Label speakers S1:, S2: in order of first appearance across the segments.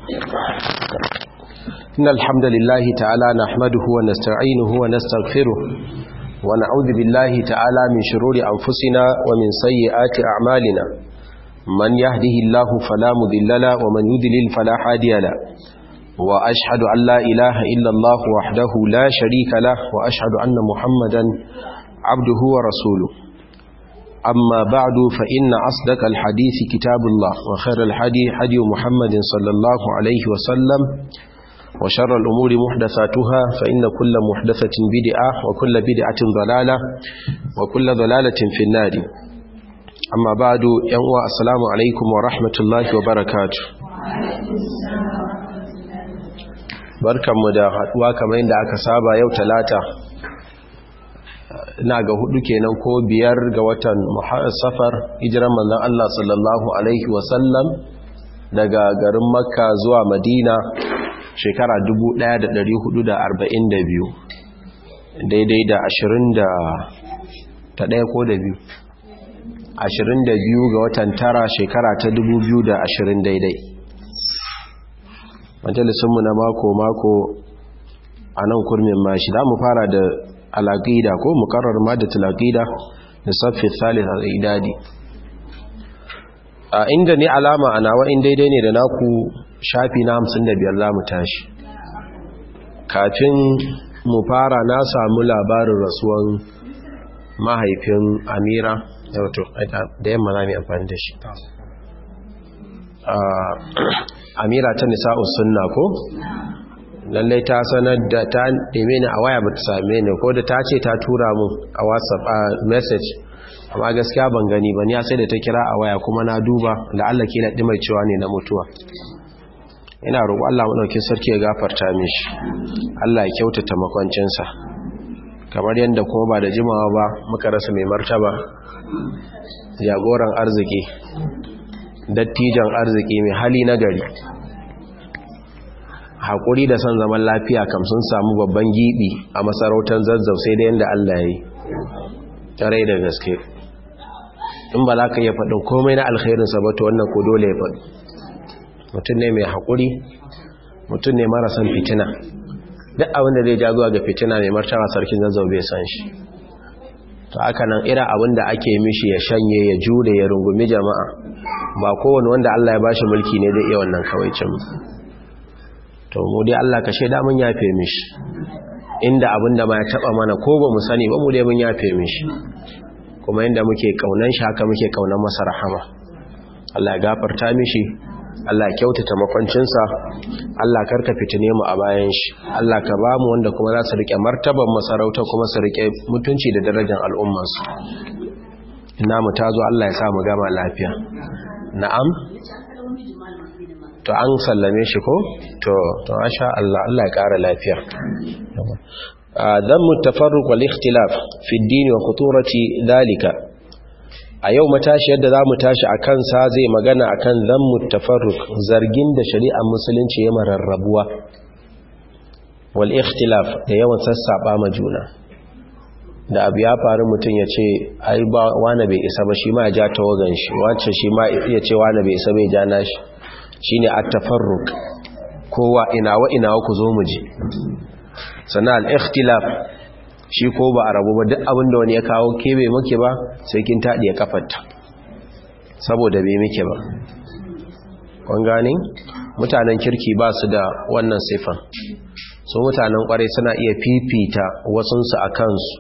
S1: إن الحمد لله تعالى نحمده ونستعينه ونستغفره ونعوذ بالله تعالى من شرور أنفسنا ومن سيئات أعمالنا من يهده الله فلا مذل له ومن يذلل فلا هادي له وأشهد أن لا إله إلا الله وحده لا شريك له وأشهد أن محمدا عبده ورسوله أما بعد فإن أصدق الحديث كتاب الله وخير الحديث حدي محمد صلى الله عليه وسلم وشر الأمور محدثاتها فإن كل محدثة بدعة وكل بدعة ضلالة وكل ضلالة في النار أما بعد ينوى السلام عليكم ورحمة الله وبركاته barkanmu da haduwa kamar yadda aka saba yau talata ina ga hudu kenan ko biyar ga watan safar hijiran manzon Allah sallallahu alaihi wasallam daga garin makka zuwa madina shekara 1442 daidai da 20 da ta ɗaya ko da biyu 22 ga watan tara shekara ta 2020 daidai majalisunmu na mako-mako a nan kurmin mashi za mu fara da alaƙida ko mukarar madatul aqida da saffi thalith al-idadi a inda ne alama a nawa in daidai ne da naku shafi na 55 za mu tashi kafin mu fara na samu labarin rasuwan mahaifin amira da yamma za mu amfani da shi amira ta nisa'us sunna ko lallai ta sanar da ta neme ni a waya ba ta same ni ko da ta ce ta tura mun a whatsapp a message amma gaskiya ban gani ba ni sai da ta kira a waya kuma na duba da Allah ke naɗi mai cewa ne na mutuwa ina roƙo Allah maɗaukin sarki ya gafarta mishi Allah ya kyautata makwancinsa kamar yadda kuma ba da jimawa ba muka rasa mai martaba jagoran arziki dattijan arziki mai hali na gari haƙuri da son zaman lafiya kam sun samu babban giɓi a masarautar zazzau sai da yadda Allah ya yi tarai da gaske in ba za ka iya faɗin komai na alkhairinsa ba to wannan ko dole ya faɗi mutum ne mai haƙuri mutum ne marasan fitina duk abinda zai ja zuwa ga fitina mai martaba sarkin zazzau bai san shi to haka nan irin abinda ake mishi ya shanye ya jure ya rungumi jama'a ba kowane wanda Allah ya bashi mulki ne zai iya wannan kawaicin to mu dai Allah ka shaida mun yafe mishi inda abinda ma ya taba mana ko ba mu sani ba mu dai mun yafe mishi kuma inda muke kaunan shi haka muke kaunan masa rahama Allah ya gafarta mishi Allah ya kyautata makwancinsa Allah karka fitine mu a bayan shi Allah ka ba mu wanda kuma za su rike martaban masarauta kuma su rike mutunci da darajar al'ummarsu ina mu tazo Allah ya sa mu gama lafiya na'am to an sallame shi ko to to masha Allah Allah ya kara lafiya dhammu tafarruq wal ikhtilaf fi ad-din wa khuturati dhalika a yau matashi yadda zamu tashi akan sa zai magana akan dhammu tafarruq zargin da shari'ar musulunci ya mararrabuwa wal ikhtilaf da yawan sassaba ma juna da abu ya faru mutum ya ce ai ba wani bai isa ba shi ma ya ja tawagan shi wancan shi ma ya ce wani bai isa bai ja nashi shine at-tafarruq kowa inawa inawa ku zo mu ji sannan al-ikhtilaf shi ko ba a rabu ba duk abinda wani ya kawo ke bai muke ba sai kin tadi ya kafarta saboda bai muke ba kun gane mutanen kirki ba su da wannan sifan so mutanen kwarai suna iya fifita wasunsu a kansu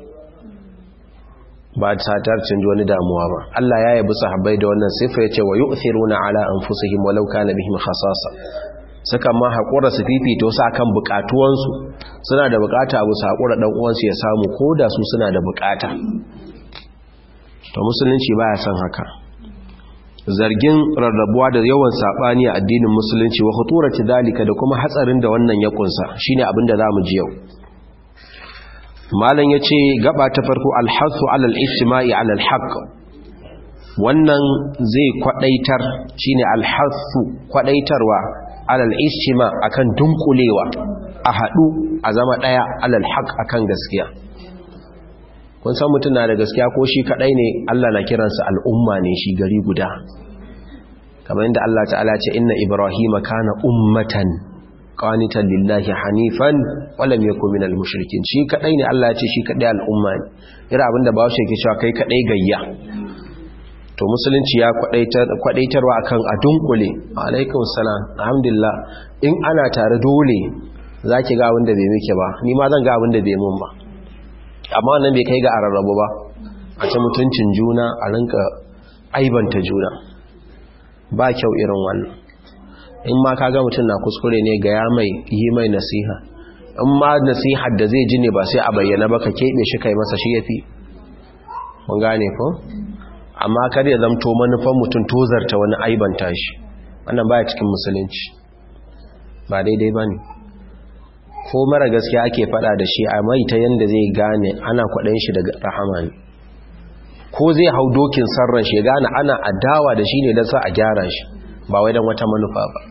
S1: ba ta tarcin wani damuwa ba Allah ya yabi sahabbai da wannan sifa yace wa yu'thiruna ala anfusihim walau kana bihim khasasa saka ma hakura su fifito su akan bukatuwansu suna da bukata abu su hakura dan uwansu ya samu koda su suna da bukata to musulunci baya son haka zargin rarrabuwa da yawan sabani a addinin musulunci wa khuturati dalika da kuma hatsarin da wannan ya kunsa shine abin da zamu ji yau malam ya ce gaba ta farko alhassu alal ijtima'i alal haqq wannan zai kwadaitar shine alhassu kwadaitarwa alal ijtima akan dunkulewa a hadu a zama daya alal haqq akan gaskiya kun san mutum na da gaskiya ko shi kadai ne Allah na kiransa al'umma ne shi gari guda kamar yadda Allah ta'ala ce inna ibrahima kana ummatan qanitan lillahi hanifan wa lam yakun minal mushrikin shi kadai ne Allah ya ce shi kadai al'umma ne ira abinda ba shi yake cewa kai kadai gayya to musulunci ya kwadaitarwa akan a dunkule alaikum salam alhamdulillah in ana tare dole zaki ga abinda bai miki ba ni ma zan ga abinda bai mun ba amma wannan bai kai ga ararrabu ba a ci mutuncin juna a rinka aibanta juna ba kyau irin wannan in ma kaga mutum na kuskure ne ga ya mai yi mai nasiha in ma nasihar da zai ji ne ba sai a bayyana ba ka keɓe shi kai masa shi ya fi mun gane ko amma kar ya zamto manufan mutum tozarta wani aibanta shi wannan baya cikin musulunci ba daidai ba ne ko mara gaskiya ake fada da shi a mai ta yadda zai gane ana kwaɗayin shi daga rahama ne ko zai hau dokin sarran shi gane ana adawa da shi ne don sa a gyara shi ba wai don wata manufa ba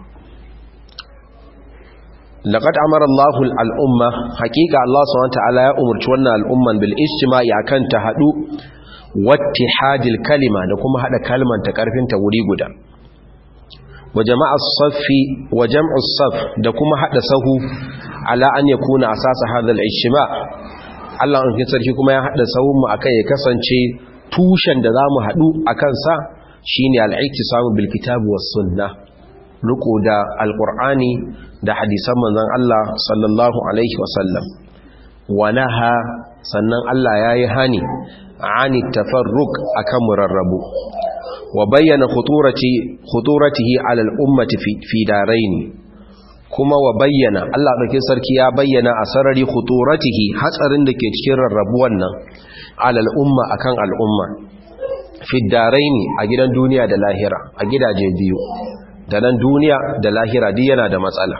S1: laqad amara Allahu al-umma haqiqa Allah subhanahu wataala ya umurci wannan al'umman bil ijtima'i akan ta hadu wattihadil kalima da kuma hada kalman ta karfin ta wuri guda wa jama'a saffi wa jam'u saff da kuma hada sahu ala an yakuna asasa hadha al-ijtima' Allah an sarki kuma ya hada sahun mu akan ya kasance tushen da zamu hadu akan sa shine al-iktisamu bil kitabi was sunnah riko da alqur'ani da hadisan manzon Allah sallallahu alaihi wasallam wa naha sannan Allah yayi hani ani tafarruq akan murarrabu wa bayyana khuturati khuturatihi ala al-ummati fi, fi daraini kuma wa bayyana Allah dauke sarki ya bayyana a sarari khuturatihi hatsarin da ke cikin rarrabuwan nan ala al-umma akan al-umma fi daraini a gidan duniya da lahira a gidaje biyu da nan duniya da lahira duk yana da matsala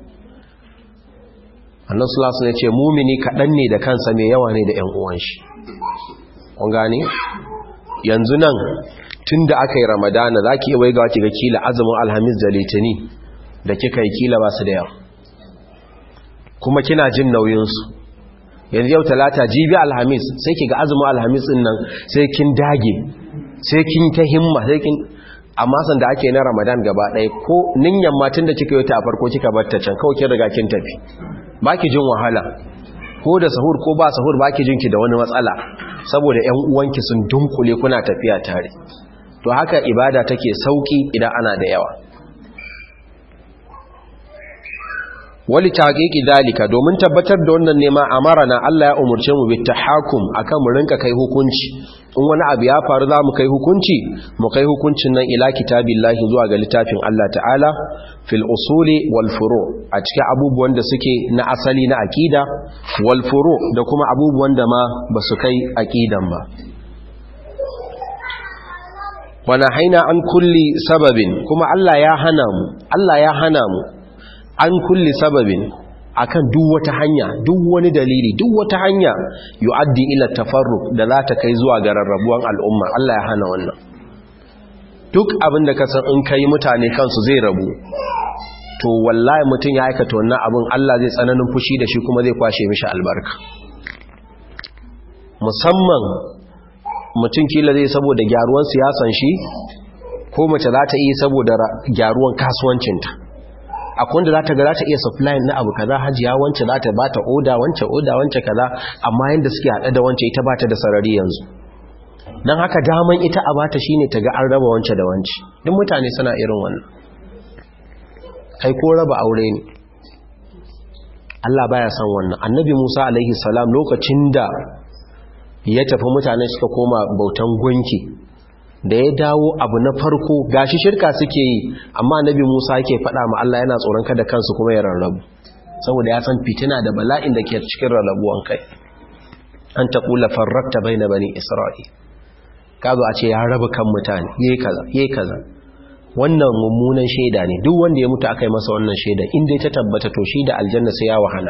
S1: annan sulasu ne ce mumini kaɗan ne da kansa mai yawa ne da ‘yan uwan shi kun gane yanzu nan tun da aka yi ramadana za ki wai ga waki ga kila azumin alhamis da litini da kika yi kila ba su da yawa kuma kina jin nauyinsu yanzu yau talata jibi alhamis sai ki ga azumin alhamis ɗin nan sai kin dage sai kin ta himma sai kin amma san da ake na ramadan gaba ɗaya ko ninyan matan da kika yi ta a farko kika batta can kawai kin riga kin tafi ba ki jin wahala ko da sahur ko ba sahur ba ki jinki da wani matsala saboda ‘yan uwanki sun dunkule kuna tafiya tare to haka ibada take sauki idan ana da yawa wali taqiqi dalika domin tabbatar da wannan nema amarana Allah ya umurce mu bi tahakum akan mu rinka kai hukunci in wani abu ya faru za mu kai hukunci mu kai hukuncin nan ila kitabillahi zuwa ga littafin Allah ta'ala fil usuli wal furu a cikin abubuwan da suke na asali na akida wal furu da kuma abubuwan da ma ba su kai akidan ba wana haina an kulli sababin kuma Allah ya hana mu Allah ya hana mu an kulli sababin akan duk wata hanya duk wani dalili duk wata hanya yu'addi ila tafarruq da za ta kai zuwa ga rarrabuwan al'umma Allah ya hana wannan duk abin da ka san in kai mutane kansu zai rabu to wallahi mutum ya aikata wannan abin Allah zai tsananin fushi da shi kuma zai kwashe mishi albarka musamman mutum kila zai saboda gyaruwan siyasan shi ko mace za ta yi saboda gyaruwan kasuwancinta akwai wanda za ta ga za ta iya supply na abu kaza hajiya wance za ta bata oda wance oda wance kaza amma yanda suke hada da wance ita bata da sarari yanzu dan haka daman ita a bata shine ta ga an raba wance da wance duk mutane suna irin wannan kai ko raba aure ne Allah baya son wannan annabi Musa alaihi salam lokacin da ya tafi mutane suka koma bautan gunki da ya dawo abu na farko gashi shirka suke yi amma nabi Musa yake faɗa ma Allah yana tsoron kada kansu kuma ya rarrabu saboda ya san fitina da bala'in da ke cikin rarrabuwan kai an ta kula farrakta baina bani isra'il kazo a ce ya raba kan mutane yayi kaza yayi kaza wannan mummunan shaida ne duk wanda ya mutu akai masa wannan shaida inda ya ta tabbata to shi da aljanna sai ya wahala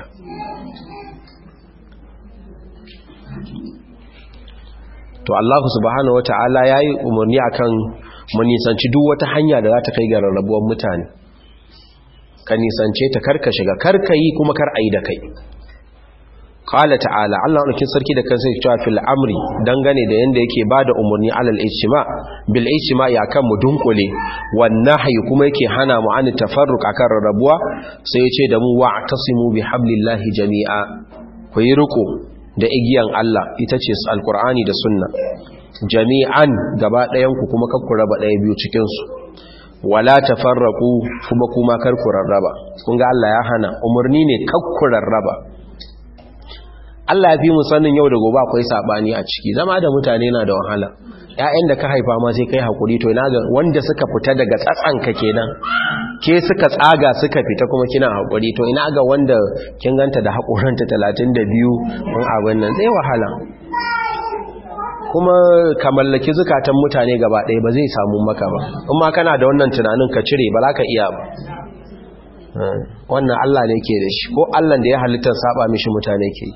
S1: to Allah subhanahu wata'ala yayi umarni akan mu nisanci duk wata hanya da za ta kai ga rarrabuwar mutane ka nisance ta karka shiga karka yi kuma kar ayi da kai qala ta'ala Allah ɗaukin sarki da kansa ya cewa fil amri dangane da yanda yake bada umarni alal ijtima bil ijtima ya kan mu dunkule wan nahyi kuma yake hana mu an tafarruq akan rarrabuwa sai ya ce da mu wa'tasimu bihablillahi jami'a ku yi riko da igiyan Allah ita ce alqur'ani da sunna jami'an gaba ɗayan ku kuma kakku raba ɗaya biyu cikin su wala tafarraqu kuma kuma kar ku rarraba kun ga Allah ya hana umarni ne kakku rarraba Allah ya fi mu sanin yau da gobe akwai sabani a ciki zama da mutane na da wahala ƴaƴan da ka haifa ma sai kai hakuri to ina ga wanda suka fita daga tsatsanka kenan ke suka tsaga suka fita kuma kina hakuri to ina ga wanda kin ganta da hakuranta 32 kun abin nan zai wahala kuma ka mallaki zukatan mutane gaba ɗaya ba zai samu maka ba in ma kana da wannan tunanin ka cire ba za ka iya ba wannan Allah ne ke da shi ko Allah da ya halittar saba mishi mutane ke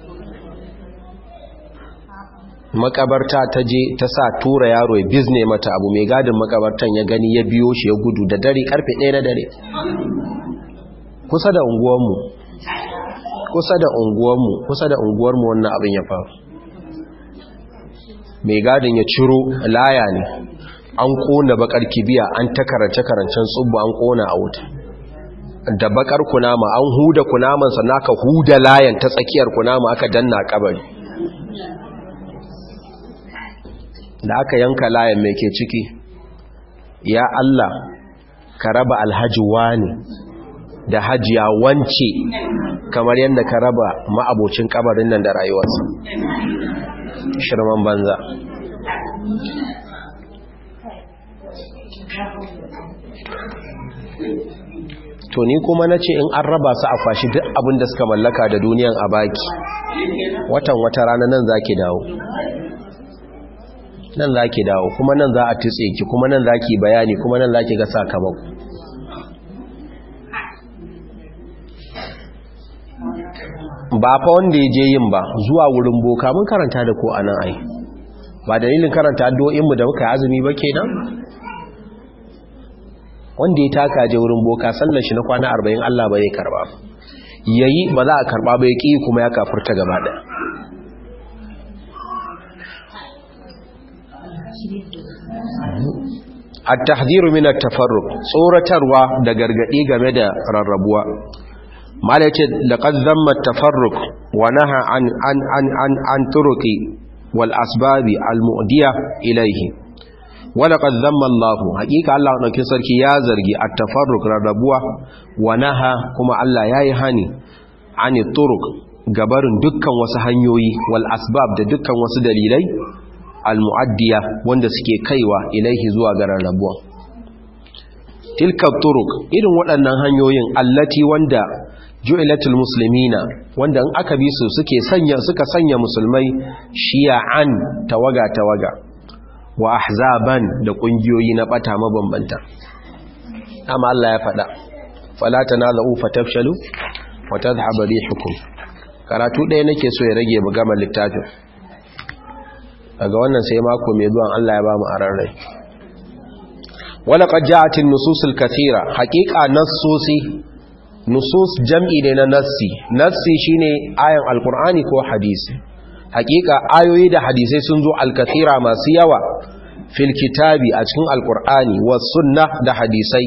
S1: makabarta ta je ta sa tura yaro ya bizne mata abu mai gadin makabartan ya gani ya biyo shi ya gudu da dare karfe ɗaya na dare kusa da unguwanmu kusa da unguwanmu kusa da unguwarmu wannan abin ya faru mai gadin ya ciro laya ne an kona bakar kibiya an ta karance-karancen tsubbu an kona a wuta da bakar kunama an huda kunaman sannan aka huda layan ta tsakiyar kunama aka danna kabari da aka yanka layan mai ke ciki ya Allah ka raba alhaji wani da hajiya wance kamar yadda ka raba ma'abocin kabarin nan da rayuwarsa shirman banza to ni kuma na ce in an raba su a kwashi duk abin da suka mallaka da duniyan a baki watan wata rana nan za ki dawo nan za ki dawo kuma nan za a tutse ki kuma nan za ki bayani kuma nan za ki ga sakamako ba fa wanda ya je yin ba zuwa wurin boka mun karanta da ko a nan ai ba dalilin karanta addu'o'inmu da muka yi azumi ba kenan wanda ya taka je wurin boka sallar shi na kwana arba'in Allah ba zai karba yayi ba za a karba ba ya ƙi kuma ya kafurta gaba ɗaya التحذير من التفرق tsoratarwa da gargadi game da rarrabuwa mala yace laqad zamma at-tafarruq wa naha an an an an an turuqi wal asbabi al-mu'diya ilayhi wa laqad zamma Allah haqiqa Allah dauke sarki ya zargi at-tafarruq rarrabuwa wa naha kuma Allah yayi hani ani turuq gabarin dukkan wasu hanyoyi wal asbab da dukkan wasu dalilai al-mu'addiya wanda suke kaiwa ilaihi zuwa ga rarrabuwa tilka turuq irin waɗannan hanyoyin allati wanda ju'ilatul muslimina wanda in aka bi su suke sanya suka sanya musulmai shi'an tawaga tawaga wa ahzaban da kungiyoyi na bata mabambanta amma Allah ya faɗa fala tanazu fatafshalu wa tadhhabu rihukum karatu ɗaya nake so ya rage mu gama littafin daga wannan sai mako mai zuwan Allah ya ba mu aran rai wala qad ja'atin nususul kathira haqiqa nassosi nusus jam'i ne na nassi nassi shine ayan alqur'ani ko hadisi haqiqa ayoyi da hadisai sun zo alkathira masu yawa fil kitabi a cikin alqur'ani was sunnah da hadisai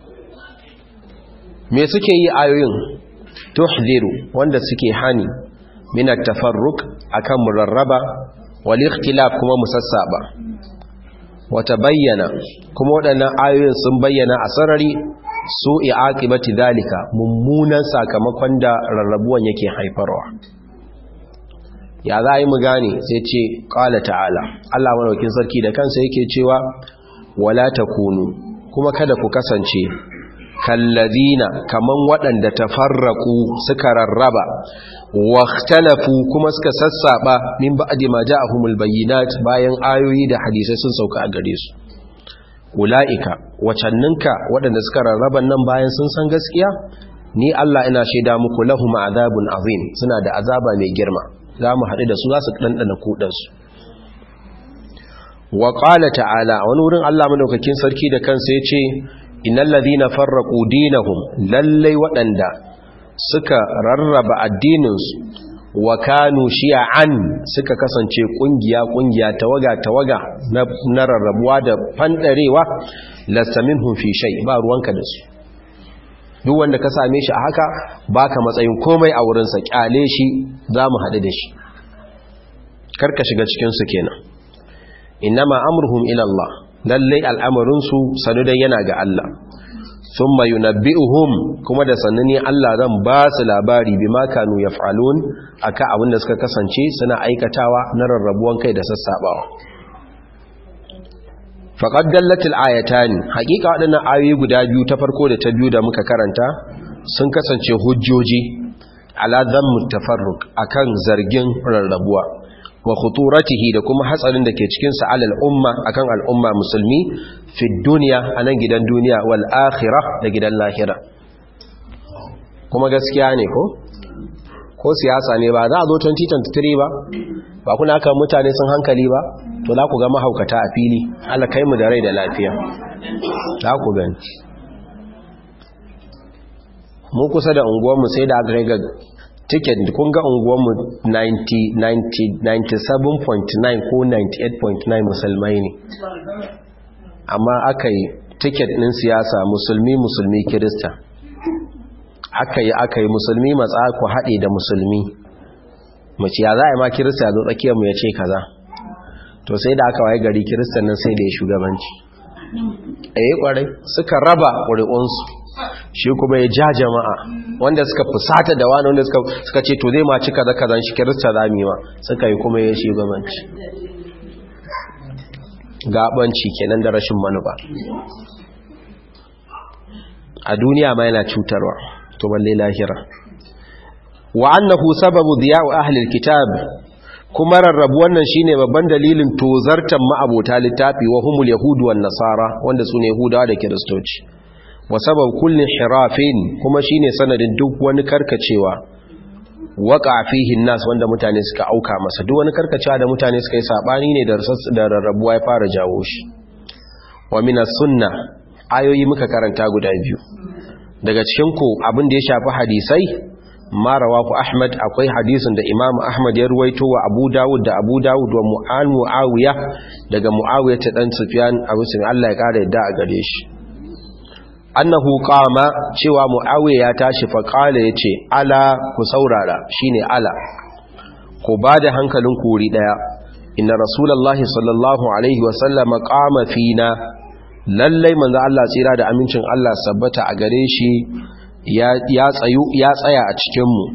S1: me suke yi ayoyin tuhziru wanda suke hani min at-tafarruq akan murarraba wal-ikhtilaf kuma musassaba wata bayyana kuma waɗannan ayoyin sun bayyana a sarari su i'aqibati dalika mummunan sakamakon da rarrabuwan yake haifarwa ya za yi mu gane sai ce qala ta'ala Allah madaukin sarki da kansa yake cewa wala takunu kuma kada ku kasance kallazina kaman waɗanda tafarraku suka rarraba واختلفوا kuma suka sassaba min ba'di ma ja'ahumul bayyinat bayan ayoyi da hadisai sun sauka a gare su ulaika wacanninka waɗanda suka rarraba nan bayan sun san gaskiya ni Allah ina shaida muku lahum azabun azim suna da azaba mai girma zamu haɗu da su za su dandana kudan su wa qala ta'ala wani wurin Allah madaukakin sarki da kansa yace innal ladina farraqu dinahum lallai waɗanda suka rarraba addininsu wa kanu shi'an suka kasance kungiya kungiya tawaga tawaga na rarrabuwa da fandarewa lasta minhum fi shay ba ruwanka da su duk wanda ka same shi a haka baka matsayin komai a wurin sa kyale shi zamu hadu da shi karka shiga cikin su kenan innama amruhum ila Allah lalle al'amarin su sanu dai yana ga Allah thumma yunabbi'uhum kuma da sannani Allah zan ba su labari bima kanu yaf'alun aka abin da suka kasance suna aikatawa na rarrabuwan kai da sassabawa faqad dallatil ayatani haqiqa wadannan ayoyi guda biyu ta farko da ta biyu da muka karanta sun kasance hujjoji ala dhammu tafarruq akan zargin rarrabuwa wa khuturatihi da kuma hatsarin da ke cikin sa alal umma akan al'umma musulmi fi dunya anan gidan duniya wal akhirah da gidan lahira kuma gaskiya ne ko ko siyasa ne ba za a zo 2023 ba ba kuna kan mutane sun hankali ba to za ku ga mahaukata a fili Allah kai mu da rai da lafiya za ku gani mu kusa da unguwarmu sai da aka ga ticket kun ga unguwarmu 97.9 ko 98.9 musulmai ne amma aka yi ticket ɗin siyasa musulmi musulmi kirista aka yi aka yi musulmi matsa ku haɗe da musulmi mace ya za a yi ma kirista zo tsakiyarmu ya ce kaza to sai da aka waye gari kiristan nan sai da ya shugabanci a yi kwarai suka raba ƙuri'unsu shi kuma ya ja jama'a wanda suka fusata da wani wanda suka ce to zai ma ci kaza kazan shi kirista za mu yi ma suka yi kuma ya shugabanci gabanci kenan da rashin manufa a duniya ma yana cutarwa to balle lahira wa annahu sababu diya'u ahli alkitab kuma rarrabu wannan shine babban dalilin tozartan ma'abota littafi wa humul yahudu wan nasara wanda sune yahudawa da kiristoci wa sabab kulli hirafin kuma shine sanadin duk wani karkacewa waqa fihi nas wanda mutane suka auka masa duk wani karkacewa da mutane suka yi sabani ne da da rarrabuwa ya fara jawo shi wa minas sunna ayoyi muka karanta guda biyu daga cikin ku abin da ya shafi hadisai ma rawahu ahmad akwai hadisin da imamu ahmad ya ruwaito wa abu dawud da abu dawud wa mu'an muawiya daga muawiya ta dan sufyan abu sun Allah ya kara yadda a gare shi annahu qama cewa muawiya ya tashi fa qala yace ala ku saurara shine ala ku bada hankalin ku wuri daya inna rasulullahi sallallahu alaihi wa sallama qama fina lallai manzo Allah tsira da amincin Allah sabbata a gare shi ya tsaya a cikinmu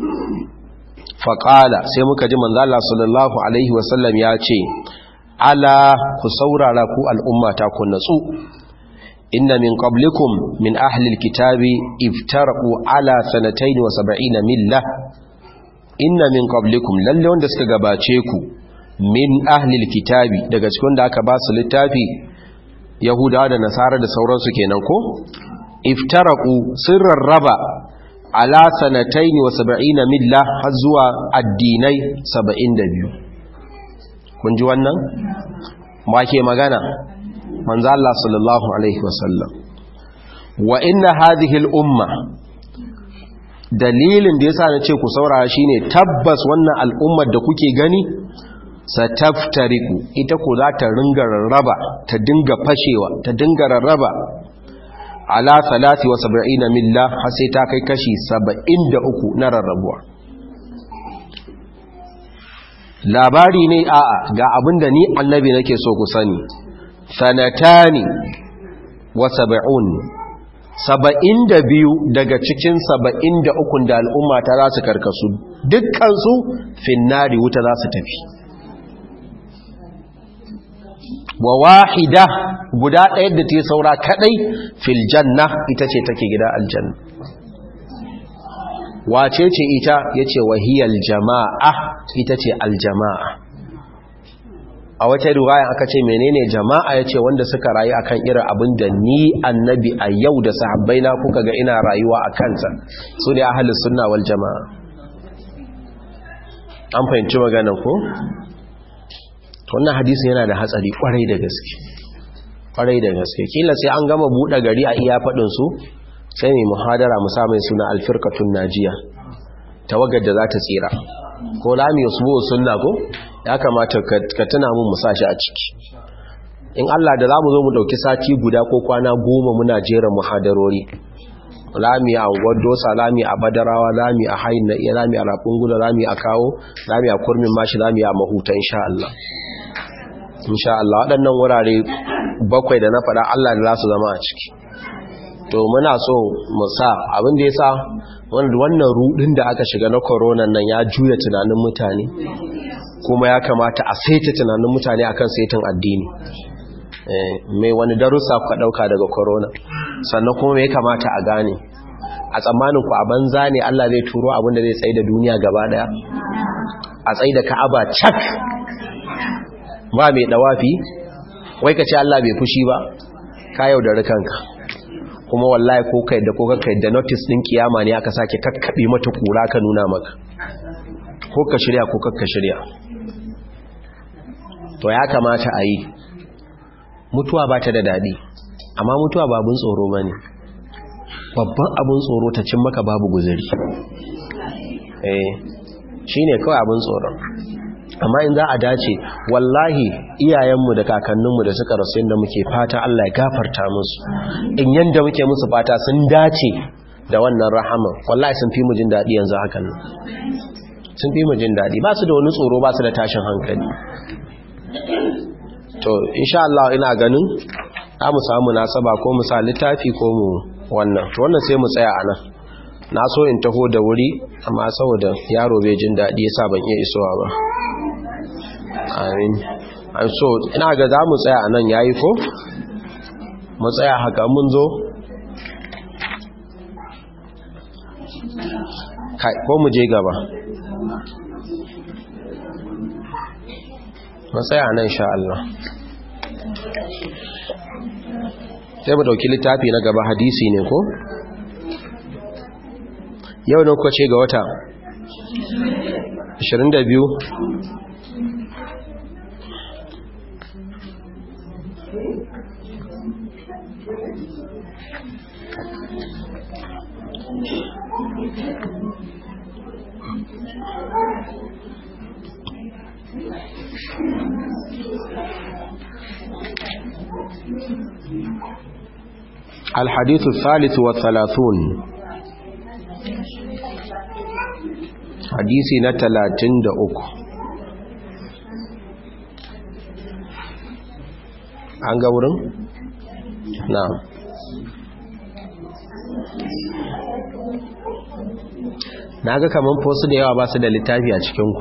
S1: faƙala sai muka ji manzala sallallahu alaihi wasallam ya ce ala ku saurara ku al'ummata ku natsu inna min qablikum min ahlil kitabi iftaraqu ala sanatayn wa sab'ina milla inna min qablikum lalle wanda suka gabace ku min ahlil kitabi daga cikin da aka ba su littafi yahudawa da nasara da sauransu kenan ko iftaraku sun rarraba ala sanataini wa saba'ina milla har zuwa addinai saba'in da biyu kun ji wannan? ma ke magana manzo Allah sallallahu alaihi wasallam wa inna hadhihi al-umma dalilin da yasa na ce ku saurara shine tabbas wannan al'ummar da kuke gani sataftariku ita ko za ta ringa rarraba ta dinga fashewa ta dinga rarraba ala salati wa saba'ina milla har sai ta kai kashi saba'in da uku na rarrabuwa labari ne a'a ga abinda ni annabi nake so ku sani sanatani wa saba'un saba'in da biyu daga cikin saba'in da ukun da al'umma ta za su karkasu dukkansu finnari wuta za su tafi wa wahida guda ɗaya da ta saura kaɗai fil janna ita ce take gida aljanna wace ce ita ya ce wahiyar jama'a ita ce aljama'a a wata ruwaya aka ce menene jama'a ya ce wanda suka rayu akan irin abin da ni annabi a yau da sahabbai na kuka ga ina rayuwa a kansa su ne ahalus sunna wal jama'a an fahimci maganan ko? wannan hadisin yana da hatsari kwarai da gaske kwarai da gaske kila sai an gama buɗe gari a iya faɗin su sai mai muhadara musamman suna alfirkatun najiya tawagar da za ta tsira ko lami usbu sunna ko ya kamata ka tuna mun musashi a ciki in Allah da zamu zo mu dauki sati guda ko kwana goma muna jera muhadarori lami a dosa lami a badarawa lami a hayin na iya lami a rafin guda lami a kawo lami a kurmin mashi lami a mahuta insha Allah insha Allah waɗannan wurare bakwai da na faɗa Allah da za su zama a ciki to muna so mu sa abin da ya sa wannan rudin da aka shiga na corona nan ya juya tunanin mutane kuma ya kamata a saita tunanin mutane akan saitin addini mai wani darussa ku dauka daga corona sannan kuma me ya kamata a gane a tsammanin ku a banza ne Allah zai turo abin da zai tsaye da duniya gaba daya a tsaye da Ka'aba cak ba mai dawafi wai ka ce Allah bai fushi ba ka yaudari kanka kuma wallahi ko kai da ko kai da notice din kiyama ne aka sake kakkabe mata kura ka nuna maka ko ka shirya ko kakka shirya to ya kamata a yi mutuwa ba ta da daɗi amma mutuwa ba abin tsoro ba ne babban abin tsoro ta cin maka babu guzuri eh shi ne kawai abin tsoron amma in za a dace wallahi iyayenmu da kakanninmu da suka rasu yadda muke fata Allah ya gafarta musu in yadda muke musu fata sun dace da wannan rahaman wallahi sun fi mu jin daɗi yanzu hakan nan sun fi mu jin daɗi ba su da wani tsoro ba su da tashin hankali to insha Allah ina ganin za mu samu nasaba ko mu sa littafi ko mu wannan to wannan sai mu tsaya a nan na so in taho da wuri amma saboda yaro bai jin daɗi yasa ban iya isowa ba amin an so ina ga za mu tsaya a nan yayi ko mu tsaya haka mun zo kai ko mu je gaba mu tsaya a nan sha Allah sai mu dauki littafi na gaba hadisi ne ko yau ne kuka ce ga wata 22 الحديث الثالث والثلاثون حديثي نتلاتين دا أكو عنقى ورن نعم na ga kamar fosu da yawa ba su da littafi a cikinku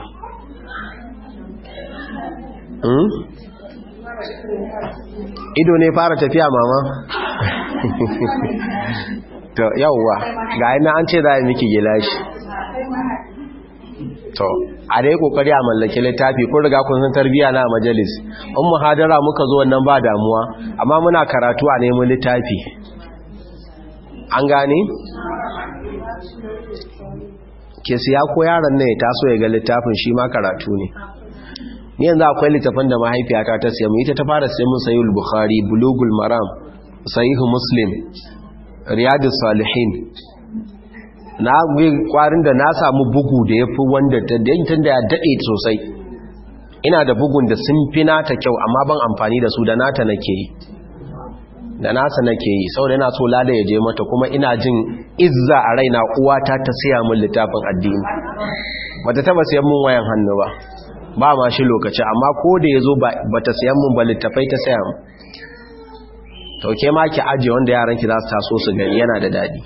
S1: ido ne fara tafiya mama to yawwa ga ina an ce za a miki gilashi to a dai kokari a mallaki littafi kun riga kun san tarbiya na majalis in muhadara muka zo wannan ba damuwa amma muna karatu a neman littafi an gane ke siya ko yaron ne ta so ya ga littafin shi ma karatu ne ni yanzu akwai littafin da mahaifiyata ta siya mu ita ta fara siya mun sayi bukhari bulugul maram sahihu muslim riyadus salihin na kwarin da na samu bugu da yafi wanda da yankin da ya dade sosai ina da bugun da sun fi nata kyau amma ban amfani da su da nata nake yi da nasa nake yi saboda ina so lada ya je mata kuma ina jin izza a raina uwata ta siya min littafin addini bata taba siyan mun wayan hannu ba ba ma shi lokaci amma ko da yazo bata siyan mun ba littafai ta siya mun to ke ma ki aje wanda yaran ki za su taso su gani yana da dadi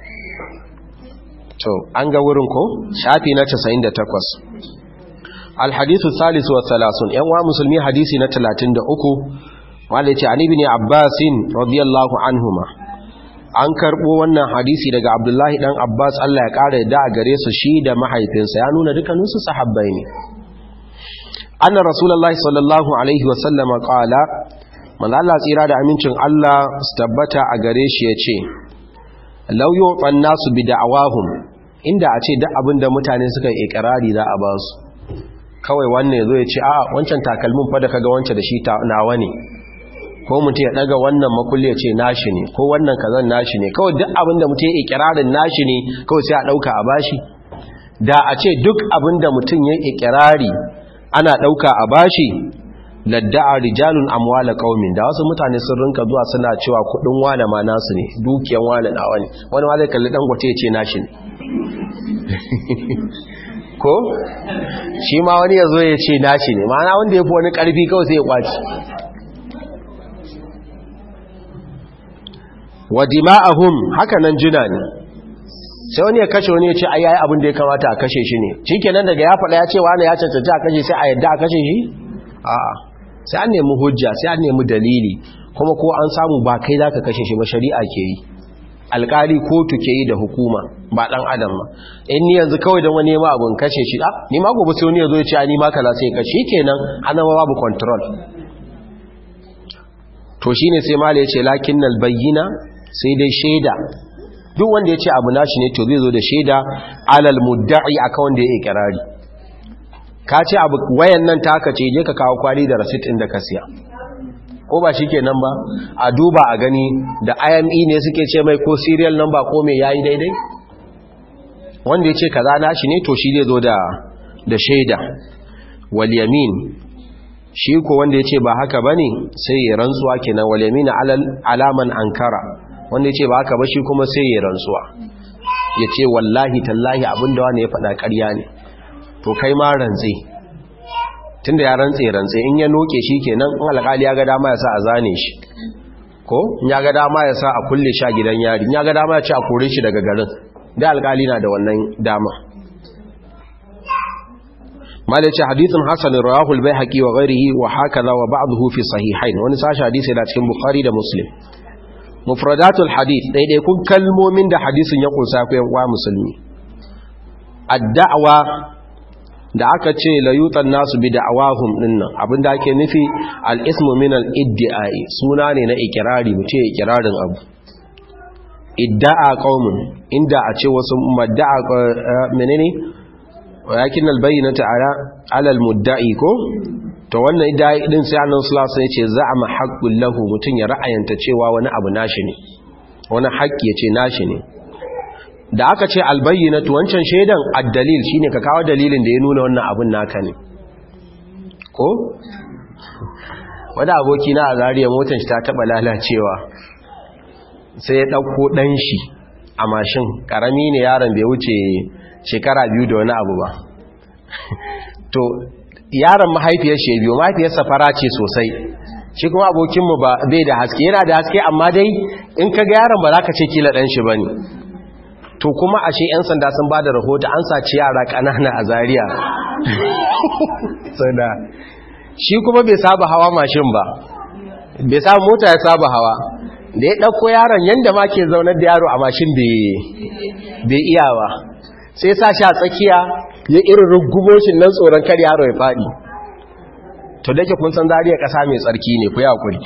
S1: to an ga wurin ko shafi na 98 alhadithu thalithu wa thalathun yan wa musulmi hadisi na 33 wanda yace ani ibn abbasin radiyallahu anhuma an karbo wannan hadisi daga abdullahi dan abbas Allah ya kare da gare su shi da mahaifinsa ya nuna dukkaninsu sahabbai ne anna rasulullahi sallallahu alaihi wa sallam qala manzo Allah tsira da amincin Allah su tabbata a gare shi yace law yu'tan nasu bi da'awahum inda a ce duk abin da mutane suka yi ikrari za a ba su kawai wannan yazo ya ce a wancan takalmin fa da kaga wancan da shi nawa ne ko mutum ya daga wannan makulli ya ce nashi ne ko wannan kazan nashi ne kawai duk abin da mutum ya ikirarin nashi ne kawai sai a dauka a bashi da a ce duk abin da mutum ya ikirari ana ɗauka a bashi ladda'a rijalun amwala qaumin da wasu mutane sun rinka zuwa suna cewa kudin wane ma nasu ne dukiyan wane nawa ne wani ma zai kalli dangote ya ce nashi ne ko shi ma wani ya zo ya ce nashi ne ma'ana wanda ya fi wani karfi kawai sai ya kwaci wa dima'ahum haka nan juna ne sai wani ya kashe wani ya ce ai abin da ya kamata a kashe shi ne shikenan daga ya faɗa ya ce wani ya cancanci a kashe sai a yadda a kashe shi a'a sai an nemi hujja sai an nemi dalili kuma ko an samu ba kai za ka kashe shi ba shari'a ke yi alkali kotu ke yi da hukuma ba dan adam ba in ni yanzu kawai don wani ma abun kashe shi a ni ma gobe sai wani ya zo ya ce ni ma kaza sai kashe kenan ana ma babu control to shine sai mala ya ce lakinnal bayyina sai dai shaida duk wanda ya ce abu nashi ne to zai zo da shaida alal mudda'i akan wanda ya ikirari ka ce abu wayan nan ta aka ce je ka kawo kwali da rasit ɗin da ka siya ko ba shi kenan ba a duba a gani da ime ne suke ce mai ko serial number ko mai yayi daidai wanda ya ce kaza nashi ne to shi zai zo da da shaida wal yamin shi ko wanda ya ce ba haka bane sai ya rantsuwa kenan wal yamin alal alaman ankara wanda ya ce ba haka ba shi kuma sai ya rantsuwa ya ce wallahi tallahi abinda wani ya faɗa ƙarya ne to kai ma rantse tunda ya rantse rantse in ya noke shi kenan in alƙali ya ga dama ya sa a zane shi ko in ya ga dama ya sa a kulle shi a gidan yari in ya ga dama ya ce a kore shi daga garin da alƙali na da wannan dama malaci hadithun hasan rawahu al-baihaqi wa ghayrihi wa hakaza wa ba'dahu fi sahihain wani sashi hadisi da cikin bukhari da muslim mufradatul hadith daidai kun kalmomin da hadisin ya kunsa ku yan uwa musulmi ad-da'wa da aka ce layutan nasu bi da'awahum dinnan abinda ake nufi al-ismu min al-iddi'ai suna ne na ikirari mutum ya ikirarin abu idda'a qaumun inda a ce wasu madda'a menene walakin al-bayyinatu ala ala al-mudda'i ko to wannan idda'i din sai annabi sallallahu alaihi wasallam ya ce za'ama haqqul lahu mutum ya ra'ayanta cewa wani abu nashi ne wani haƙƙi ya ce nashi ne da aka ce albayyinatu wancan shaidan addalil shine ka kawo dalilin da ya nuna wannan abun naka ne ko wanda aboki na a zariya motar shi ta taba lalacewa sai ya dauko dan shi a mashin karami ne yaron bai wuce shekara biyu da wani abu ba to yaron mahaifiyar shi biyu mahaifiyarsa fara ce sosai shi kuma abokinmu ba bai da haske yana da haske amma dai in ka ga yaron ba za ka ce kila dan shi bane to kuma ashe 'yan sanda sun ba da rahoto an saci yara ƙanana a zariya sada shi kuma bai saba hawa mashin ba bai saba mota ya saba hawa da ya ɗauko yaron yadda ma ke zaunar da yaro a mashin bai iya ba sai sa shi a tsakiya ya irin rugumoshin nan tsoron kar yaro ya faɗi to da ke kun san zariya ƙasa mai tsarki ne ku yakuri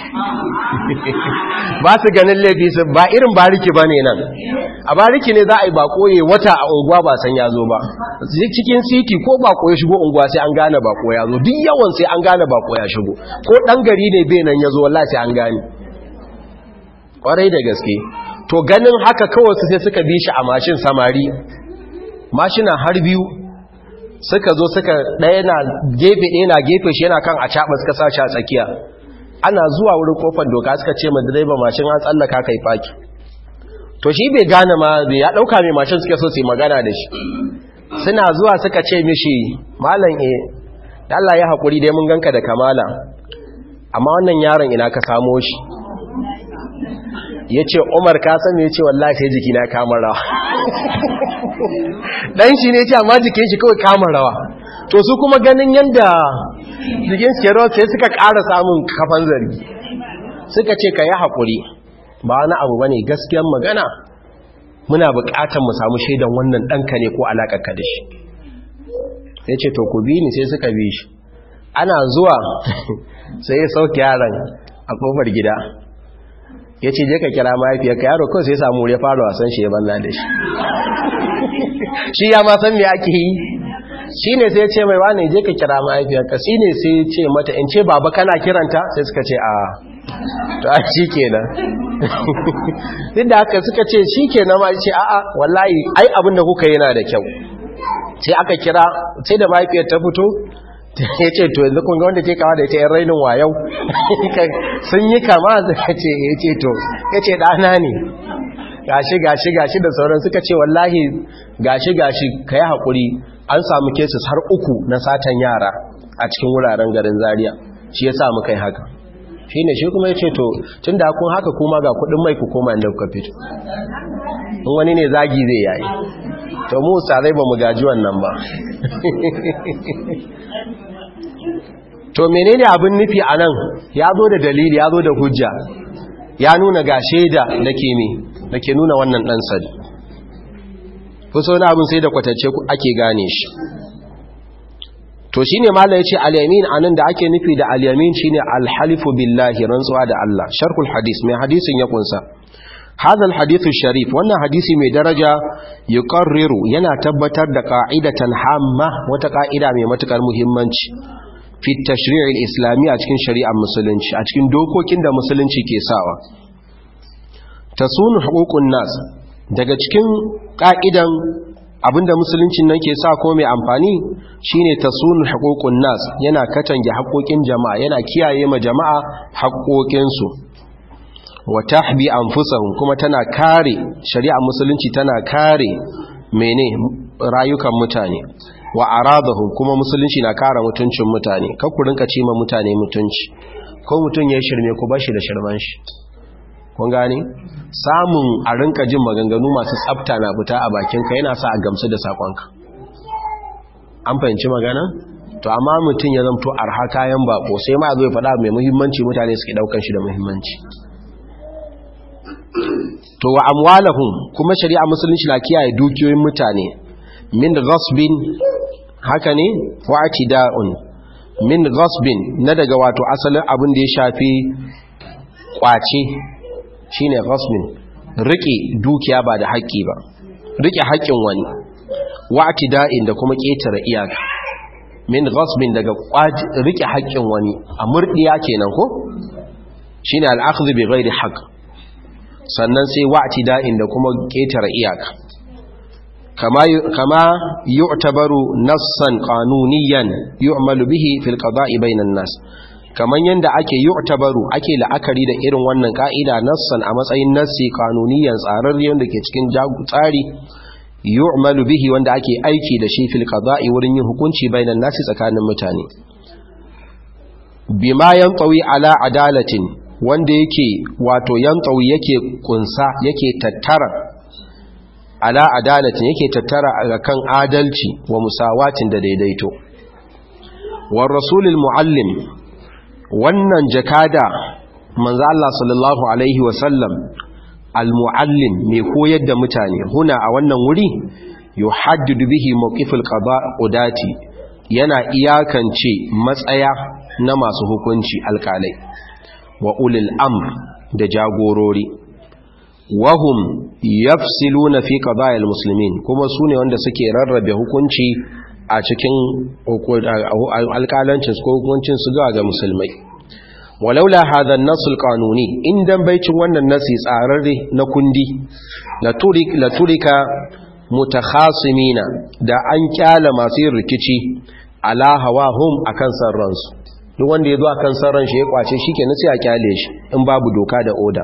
S1: ba su ganin laifi su ba irin bariki ba ne nan a bariki ne za a yi bako ya wata a unguwa ba san ya zo ba cikin siti ko bako ya shigo unguwa sai an gane bako ya zo duk yawan sai an gane bako ya shigo ko ɗan gari ne bai nan ya zo wallah sai an gane ƙwarai da gaske to ganin haka kawai su sai suka bi shi a mashin samari mashina har biyu suka zo suka ɗaya na gefe ɗaya na gefe shi yana kan a caɓa suka sa shi a tsakiya ana zuwa wurin kofar doka suka ce ma direba mashin an tsallaka kai faki to shi bai gane ma bai ya ɗauka mai mashin suke so su yi magana da shi suna zuwa suka ce mishi malam e Allah ya haƙuri dai mun ganka da kamala amma wannan yaron ina ka samo shi ya ce umar ka sami ya ce wallahi sai jiki na kamar rawa ɗan shi ne ce amma jikin shi kawai kamar rawa to su kuma ganin yadda jikin suke rawa sai suka ƙara samun kafan zargi suka ce ka yi haƙuri ba wani abu ba ne gaskiyan magana muna buƙatar mu samu shaidan wannan ɗanka ne ko alaƙarka da shi sai ce to ku bi ni sai suka bi shi ana zuwa sai ya sauke yaron a ƙofar gida ya ce je ka kira mahaifiyarka yaro kawai sai samu ya fara wasan shi ya banna da shi shi ya ma san me ake yi shi ne sai ce mai wane je ka kira mahaifiyarka shi ne sai ce mata in ce baba kana kiranta sai suka ce a to a shi kenan duk da haka suka ce shi kenan ma ce a'a wallahi ai abin da kuka yana da kyau sai aka kira sai da mahaifiyar ta fito ya ce to yanzu kunga wanda ke kawo da ita yan rainin wayau sun yi kama ya ce to ya ce ɗana ne gashi gashi gashi da sauran suka ce wallahi gashi gashi ka yi haƙuri an samu kesis har uku na satan yara a cikin wuraren garin zaria shi ya samu kai haka shi ne shi kuma ya ce to tun da kun haka kuma ga kudin mai ku koma inda kuka fito in wani ne zagi zai yayi to mu sarai ba mu gaji wannan ba to menene abin nufi a nan ya zo da dalili ya zo da hujja ya nuna ga shaida da ke me da ke nuna wannan ɗan sadi kusa wani abin sai da kwatacce ake gane shi to shi ne mala ya ce alyamin a nan da ake nufi da alyamin shi ne alhalifu billahi rantsuwa da Allah sharkul hadis mai hadisin ya kunsa هذا الحديث الشريف wannan hadisi mai daraja yuqarriru yana tabbatar da qa'idatan hamma wata qa'ida mai matukar muhimmanci fi tashri' al-islami a cikin shari'ar musulunci a cikin dokokin da musulunci ke sawa tasunu huququn nas daga cikin ka'idan abinda musuluncin nan ke sa ko mai amfani shine tasunu huququn nas yana katange haƙoƙin jama'a yana kiyaye ma jama'a haƙoƙinsu wa tahbi anfusahum kuma tana kare shari'ar musulunci tana kare mene rayukan mutane wa aradahum kuma musulunci na kare mutuncin mutane kar ku rinka cima mutane mutunci ko mutun ya shirme ku bashi da shirman shi kun gane samun a rinka jin maganganu masu tsafta na fita a bakinka yana sa a gamsu da sakonka an fahimci magana to amma mutum ya zamto arha kayan bako sai ma zo ya faɗa mai muhimmanci mutane suke daukan shi da muhimmanci to wa amwalahum kuma shari'a musulunci na kiyaye dukiyoyin mutane min ghasbin haka ne wa atida'un min ghasbin na daga wato asalin abin da ya shafi kwace shine ghasbin rike dukiya ba da haƙƙi ba rike haƙƙin wani wa atida'in da kuma ƙetare iyaka min ghasbin daga rike haƙƙin wani a murdiya kenan ko shine al-akhdhu bi ghairi haqq sannan sai wa'ati da'in da kuma ƙetare iyaka kama yu'tabaru nassan qanuniyan yu'malu bihi fil qada'i bainan nas kaman yanda ake yu'tabaru ake la'akari da irin wannan ka'ida nassan a matsayin nassi qanuniyan tsararre da ke cikin tsari yu'malu bihi wanda ake aiki da shi fil qada'i wurin yin hukunci bainan nasi tsakanin mutane bima yantawi ala adalatin wanda yake wato yantawi yake kunsa yake tattara ala adalatin yake tattara kan adalci wa musawatin da daidaito war rasulul muallim wannan jakada manzo Allah sallallahu alaihi wa sallam al muallim mai koyar da mutane huna a wannan wuri yuhaddidu bihi mawqifil qada'udati yana iyakance matsaya na masu hukunci alkalai wa ulil amr da jagorori wahum yafsiluna fi qada'il muslimin kuma sune wanda suke rarrabe hukunci a cikin alkalancin ko hukuncin su ga musulmai walaula hadha an-nass al-qanuni indan baicin wannan nasi tsararre na kundi la turik la turika mutakhasimina da an kyala masu yin rikici ala hawahum akan sarransu duk wanda ya zo akan sarran shi ya kwace shi kenan sai a kyale shi in babu doka da oda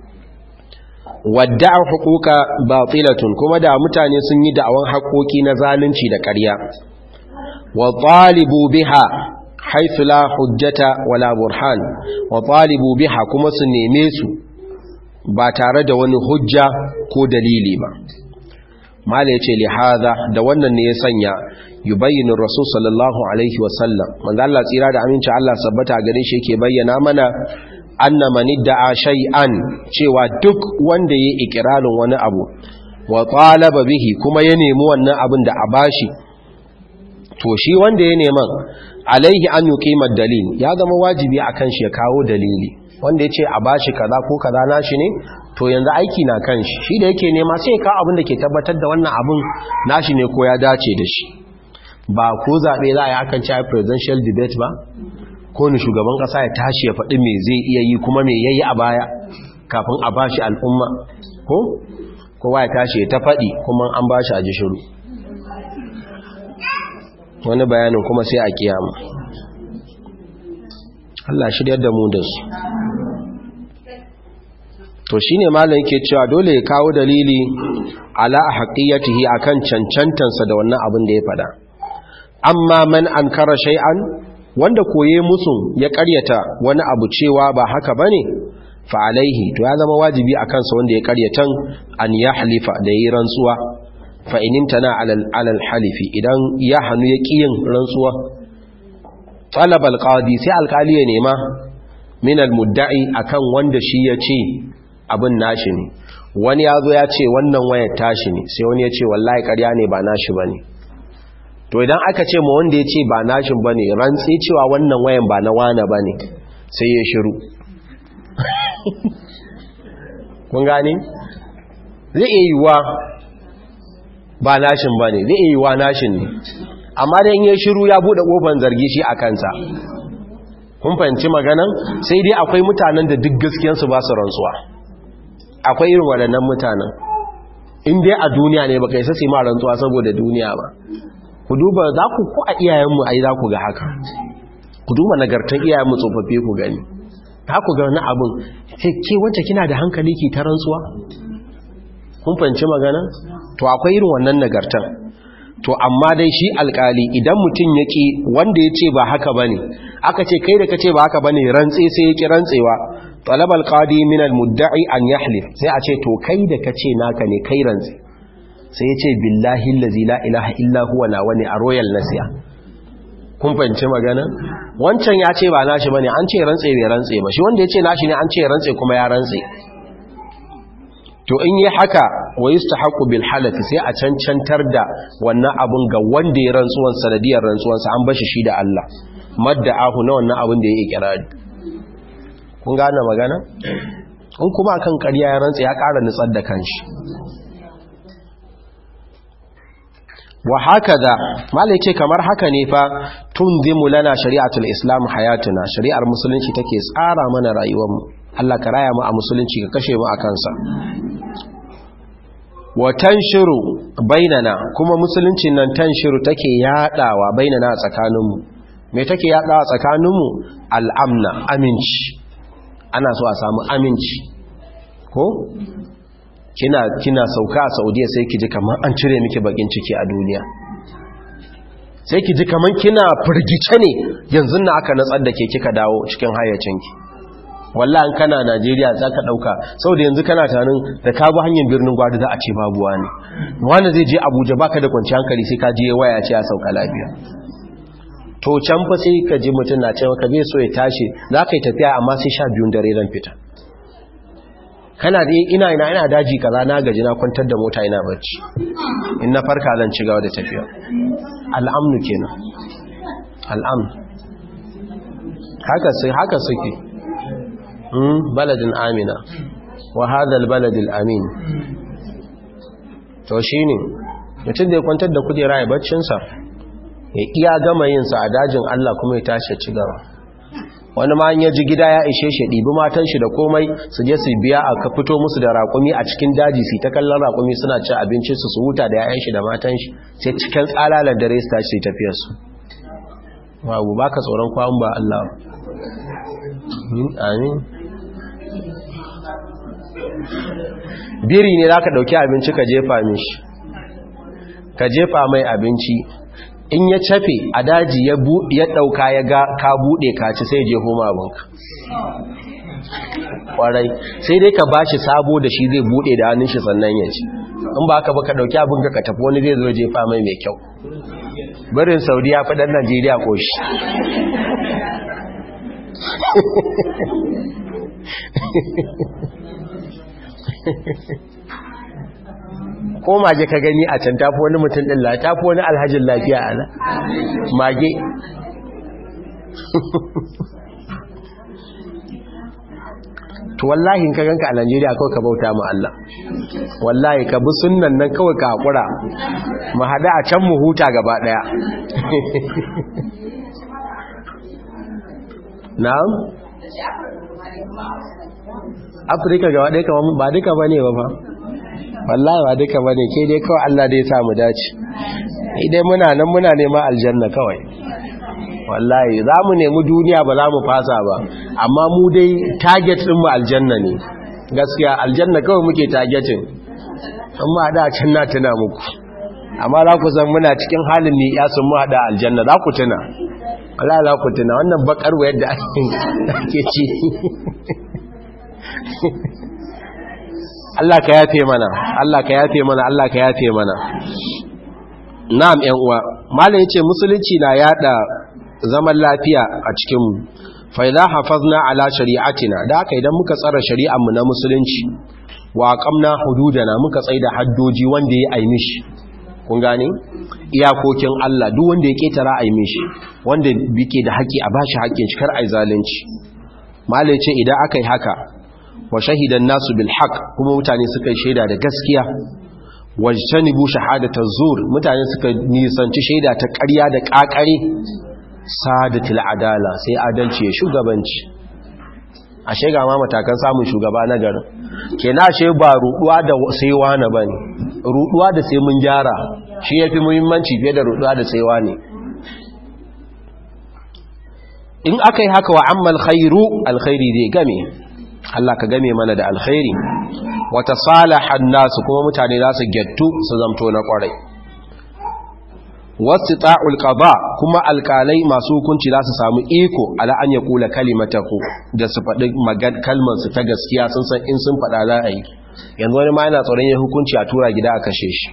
S1: wadda'a huquqa batilatun kuma da mutane sun yi da'awan haƙoƙi na zalunci da ƙarya wa talibu biha haythu la hujjata wala burhan wa talibu biha kuma su neme su ba tare da wani hujja ko dalili ba mala yace li hadha da wannan ne ya sanya yubayyinu rasul sallallahu alaihi wasallam manzo Allah tsira da aminci Allah sabbata gare shi yake bayyana mana anna man idda'a shay'an cewa duk wanda yayi ikirarin wani abu wa talaba bihi kuma ya nemi wannan abin da a bashi to shi wanda ya neman alaihi an yuqima dalil ya zama wajibi akan shi ya kawo dalili wanda yace a bashi kaza ko kaza nashi ne to yanzu aiki na kan shi shi da yake nema sai ya kawo abin da ke tabbatar da wannan abin nashi ne ko ya dace da shi ba ko zaɓe za a yi akan cewa presidential debate ba ko ni shugaban ƙasa ya tashi ya faɗi me zai iya yi kuma me yayi a baya kafin a bashi al'umma ko kowa ya tashi ya ta faɗi kuma an bashi a ji shiru wani bayanin kuma sai a kiyama Allah shiryar da mu da su to shine malam yake cewa dole ya kawo dalili ala haqqiyatihi akan cancantansa da wannan abin da ya fada amma man ankara shay'an wanda koye musu ya karyata wani abu cewa ba haka bane fa alaihi to ya zama wajibi akan sa wanda ya karyatan an yahlifa da yi rantsuwa fa inimtana alal alal halifi idan ya hanu ya kiyin rantsuwa talab alqadi sai alkali ya nema min almudda'i akan wanda shi ya ce abin nashi ne wani ya zo ya ce wannan wayar tashi ne sai wani ya ce wallahi ƙarya ne ba nashi bane to idan aka ce ma wanda ya ce ba nashin bane rantsi cewa wannan wayan ba na wane bane sai ya shiru kun gane zai iya yiwuwa ba nashin ba ne zai iya yiwuwa nashin ne amma da in ya shiru ya buɗe ƙofan zargi shi a kansa kun fahimci maganan sai dai akwai mutanen da duk gaskiyansu ba su rantsuwa akwai irin waɗannan mutanen in dai a duniya ne baka isa su ma rantsuwa saboda duniya ba ku duba za ku ko a iyayenmu ai za ku ga haka ku duba nagartan iyayenmu tsofaffi ku gani ta ku ga wani abin ke wacce kina da hankali ki ta rantsuwa kun fahimci magana to akwai irin wannan nagartan to amma dai shi alkali idan mutum ya ki wanda ya ce ba haka ba ne aka ce kai da ka ce ba haka ba ne rantse sai ya ki rantsewa talab alkadi min almudda'i an yahlif sai a ce to kai da ka ce naka ne kai rantse sai ya ce billahi allazi la ilaha illa huwa na wani a royal nasiya kun fahimci magana wancan ya ce ba nashi bane an ce rantse bai rantse ba shi wanda ya ce nashi ne an ce rantse kuma ya rantse to in yi haka wa yustahaqu bil halafi sai a cancantar da wannan abun ga wanda ya rantsuwan sanadiyar rantsuwan sa an bashi shi da Allah madda'ahu na wannan abun da ya ikirari kun gane magana in kuma kan ƙarya ya rantse ya ƙara nutsar da kanshi wa haka da malai ce kamar haka ne fa tunzimu lana shari'atul islam hayatuna shari'ar musulunci take tsara mana rayuwarmu Allah ka raya mu a musulunci ka kashe mu a kansa wa tanshiru bainana kuma musulunci nan tanshiru take yadawa bainana a tsakaninmu me take yadawa tsakaninmu al'amna aminci ana so a samu aminci ko kina kina sauka a saudiya sai ki ji kamar an cire miki bakin ciki a duniya sai ki ji kamar kina firgice ne yanzu na aka natsar da ke kika dawo cikin hayyacinki wallahi kana najeriya za ka ɗauka saboda yanzu kana tanin da ka bi hanyar birnin gwada za a ce babu wani wani zai je abuja baka da kwanci hankali sai ka je waya ce ya sauka lafiya to can fa sai ka ji mutum na cewa ka bai so ya tashi za ka yi tafiya amma sai sha biyun dare ran fita kana da ina ina ina daji kaza na gaji na kwantar da mota ina barci in na farka zan ci gaba da tafiya al'amnu kenan al'amnu haka sai haka suke hmm baladin amina wa hadha albalad alamin to shine mutum da ya kwantar da kudera ya baccin sa ya iya gama yin sa a dajin Allah kuma ya tashi ci gaba wani ma ya ji gida ya ishe shi ɗibi matan shi da komai su je su biya a ka fito musu da raƙumi a cikin daji su ta kallon raƙumi suna cin abinci su su huta da yayan shi da matan shi sai cikin tsalalar dare su tashi tafiyar su babu baka tsoron kwawun ba Allah amin biri ne za ka ɗauki abinci ka jefa mishi ka jefa mai abinci in ya cafe a daji ya ɗauka ya ga ka buɗe ka ci sai je homa abinka ƙwarai sai dai ka ba shi sabo da shi zai buɗe da hannun shi sannan ya ci in ba ka ba ka ɗauki abinka ka tafi wani zai zo jefa mai mai kyau barin saudi ya faɗin najeriya ƙoshi ko mage ka gani a can tafi wani mutum ɗin la tafi wani alhajin lafiya a nan mage to wallahi ka ganka a Najeriya kawai ka bauta mu Allah wallahi ka bi sunnan nan kawai ka hakura mu hada a can mu huta gaba daya na'am Afirka gaba daya kamar ba duka bane ba fa wallahi ba duka bane ke dai kawai Allah dai ya sa mu dace idai muna nan muna neman aljanna kawai wallahi za mu nemi duniya ba za mu fasa ba amma mu dai target mu aljanna ne gaskiya aljanna kawai muke targetin amma da can na tuna muku amma za ku san muna cikin halin ne ya sun mu hada aljanna za ku tuna Allah za ku tuna wannan bakar wayar da ake ci Allah ka yafe mana Allah ka yafe mana Allah ka yafe mana na'am ƴan uwa mallam yace musulunci na yada zaman lafiya a cikin mu fa idza hafazna ala shari'atina da haka idan muka tsara shari'ar mu na musulunci wa aqamna hududana muka tsaida haddoji wanda ya aimishi kun gane iyakokin Allah duk wanda ya ketara aimishi wanda bike da haƙi a bashi haƙin shi kar ai zalunci mallam yace idan akai haka wa shahidan nasu bil haq kuma mutane suka yi shaida da gaskiya wajtanibu shahadatal zur mutane suka nisanci shaida ta ƙarya da ƙaƙare sadatul adala sai adalci ya shugabanci ashe ga ma matakan samun shugaba na garin kenan ashe ba ruduwa da sai wani bane ruduwa da sai mun gyara shi yafi muhimmanci fiye da ruduwa da sai wani in akai haka wa ammal khairu alkhairi zai game Allah ka game mana da alkhairi wata salahan nasu kuma mutane za su gyattu su zamto na kwarai wasu ta'ul qada kuma alkalai masu hukunci za su samu iko ala an ya kula kalimatahu da su faɗi kalmar su ta gaskiya sun san in sun faɗa za a yi yanzu wani ma yana tsoron yin hukunci a tura gida a kashe shi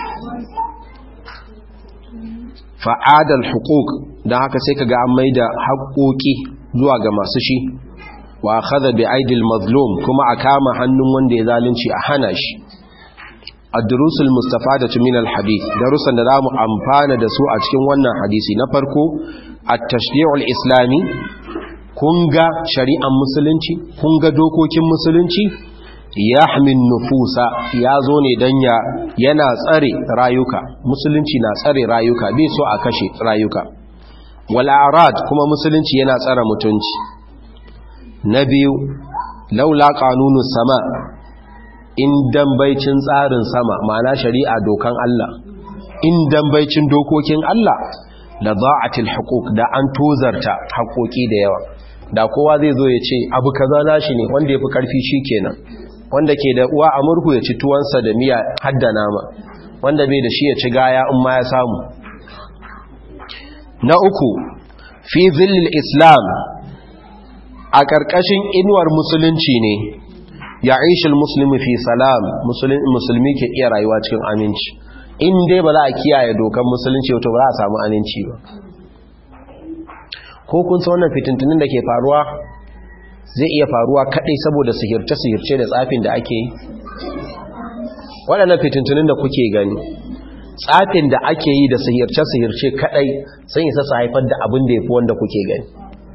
S1: fa'adal hukuk don haka sai ka ga an mai da haƙoƙi zuwa ga masu shi wa akhadha bi aidil mazlum kuma a kama hannun wanda ya zalunci a hana shi ad-durusul mustafadatu min al-hadith darusan da zamu amfana da su a cikin wannan hadisi na farko at-tashri'ul islami kun ga shari'ar musulunci kun ga dokokin musulunci yahmin nufusa ya zo ne dan ya yana tsare rayuka musulunci na tsare rayuka bai so a kashe rayuka wal a'rad kuma musulunci yana tsare mutunci na biyu laula kanunu sama in dambaicin tsarin sama ma'ana shari'a dokan Allah in dambaicin dokokin Allah la za'atil huquq da an tozarta haƙoƙi da yawa da kowa zai zo ya ce abu kaza nashi ne wanda yafi karfi shikenan wanda ke da uwa a murhu ya ci tuwansa da miya hadda nama wanda bai da shi ya ci gaya in ma ya samu na uku fi zillil islam a ƙarƙashin inuwar musulunci ne ya aishil musulmi fi salam musulmi ke iya rayuwa cikin aminci in dai ba za a kiyaye dokan musulunci wato ba za a samu aminci ba ko kun san wannan fitintunin da ke faruwa zai iya faruwa kaɗai saboda sihirce-sihirce da tsafin da ake yi waɗannan fitintunin da kuke gani tsafin da ake yi da sihirce-sihirce kaɗai sun isa su haifar da abin da ya fi wanda kuke gani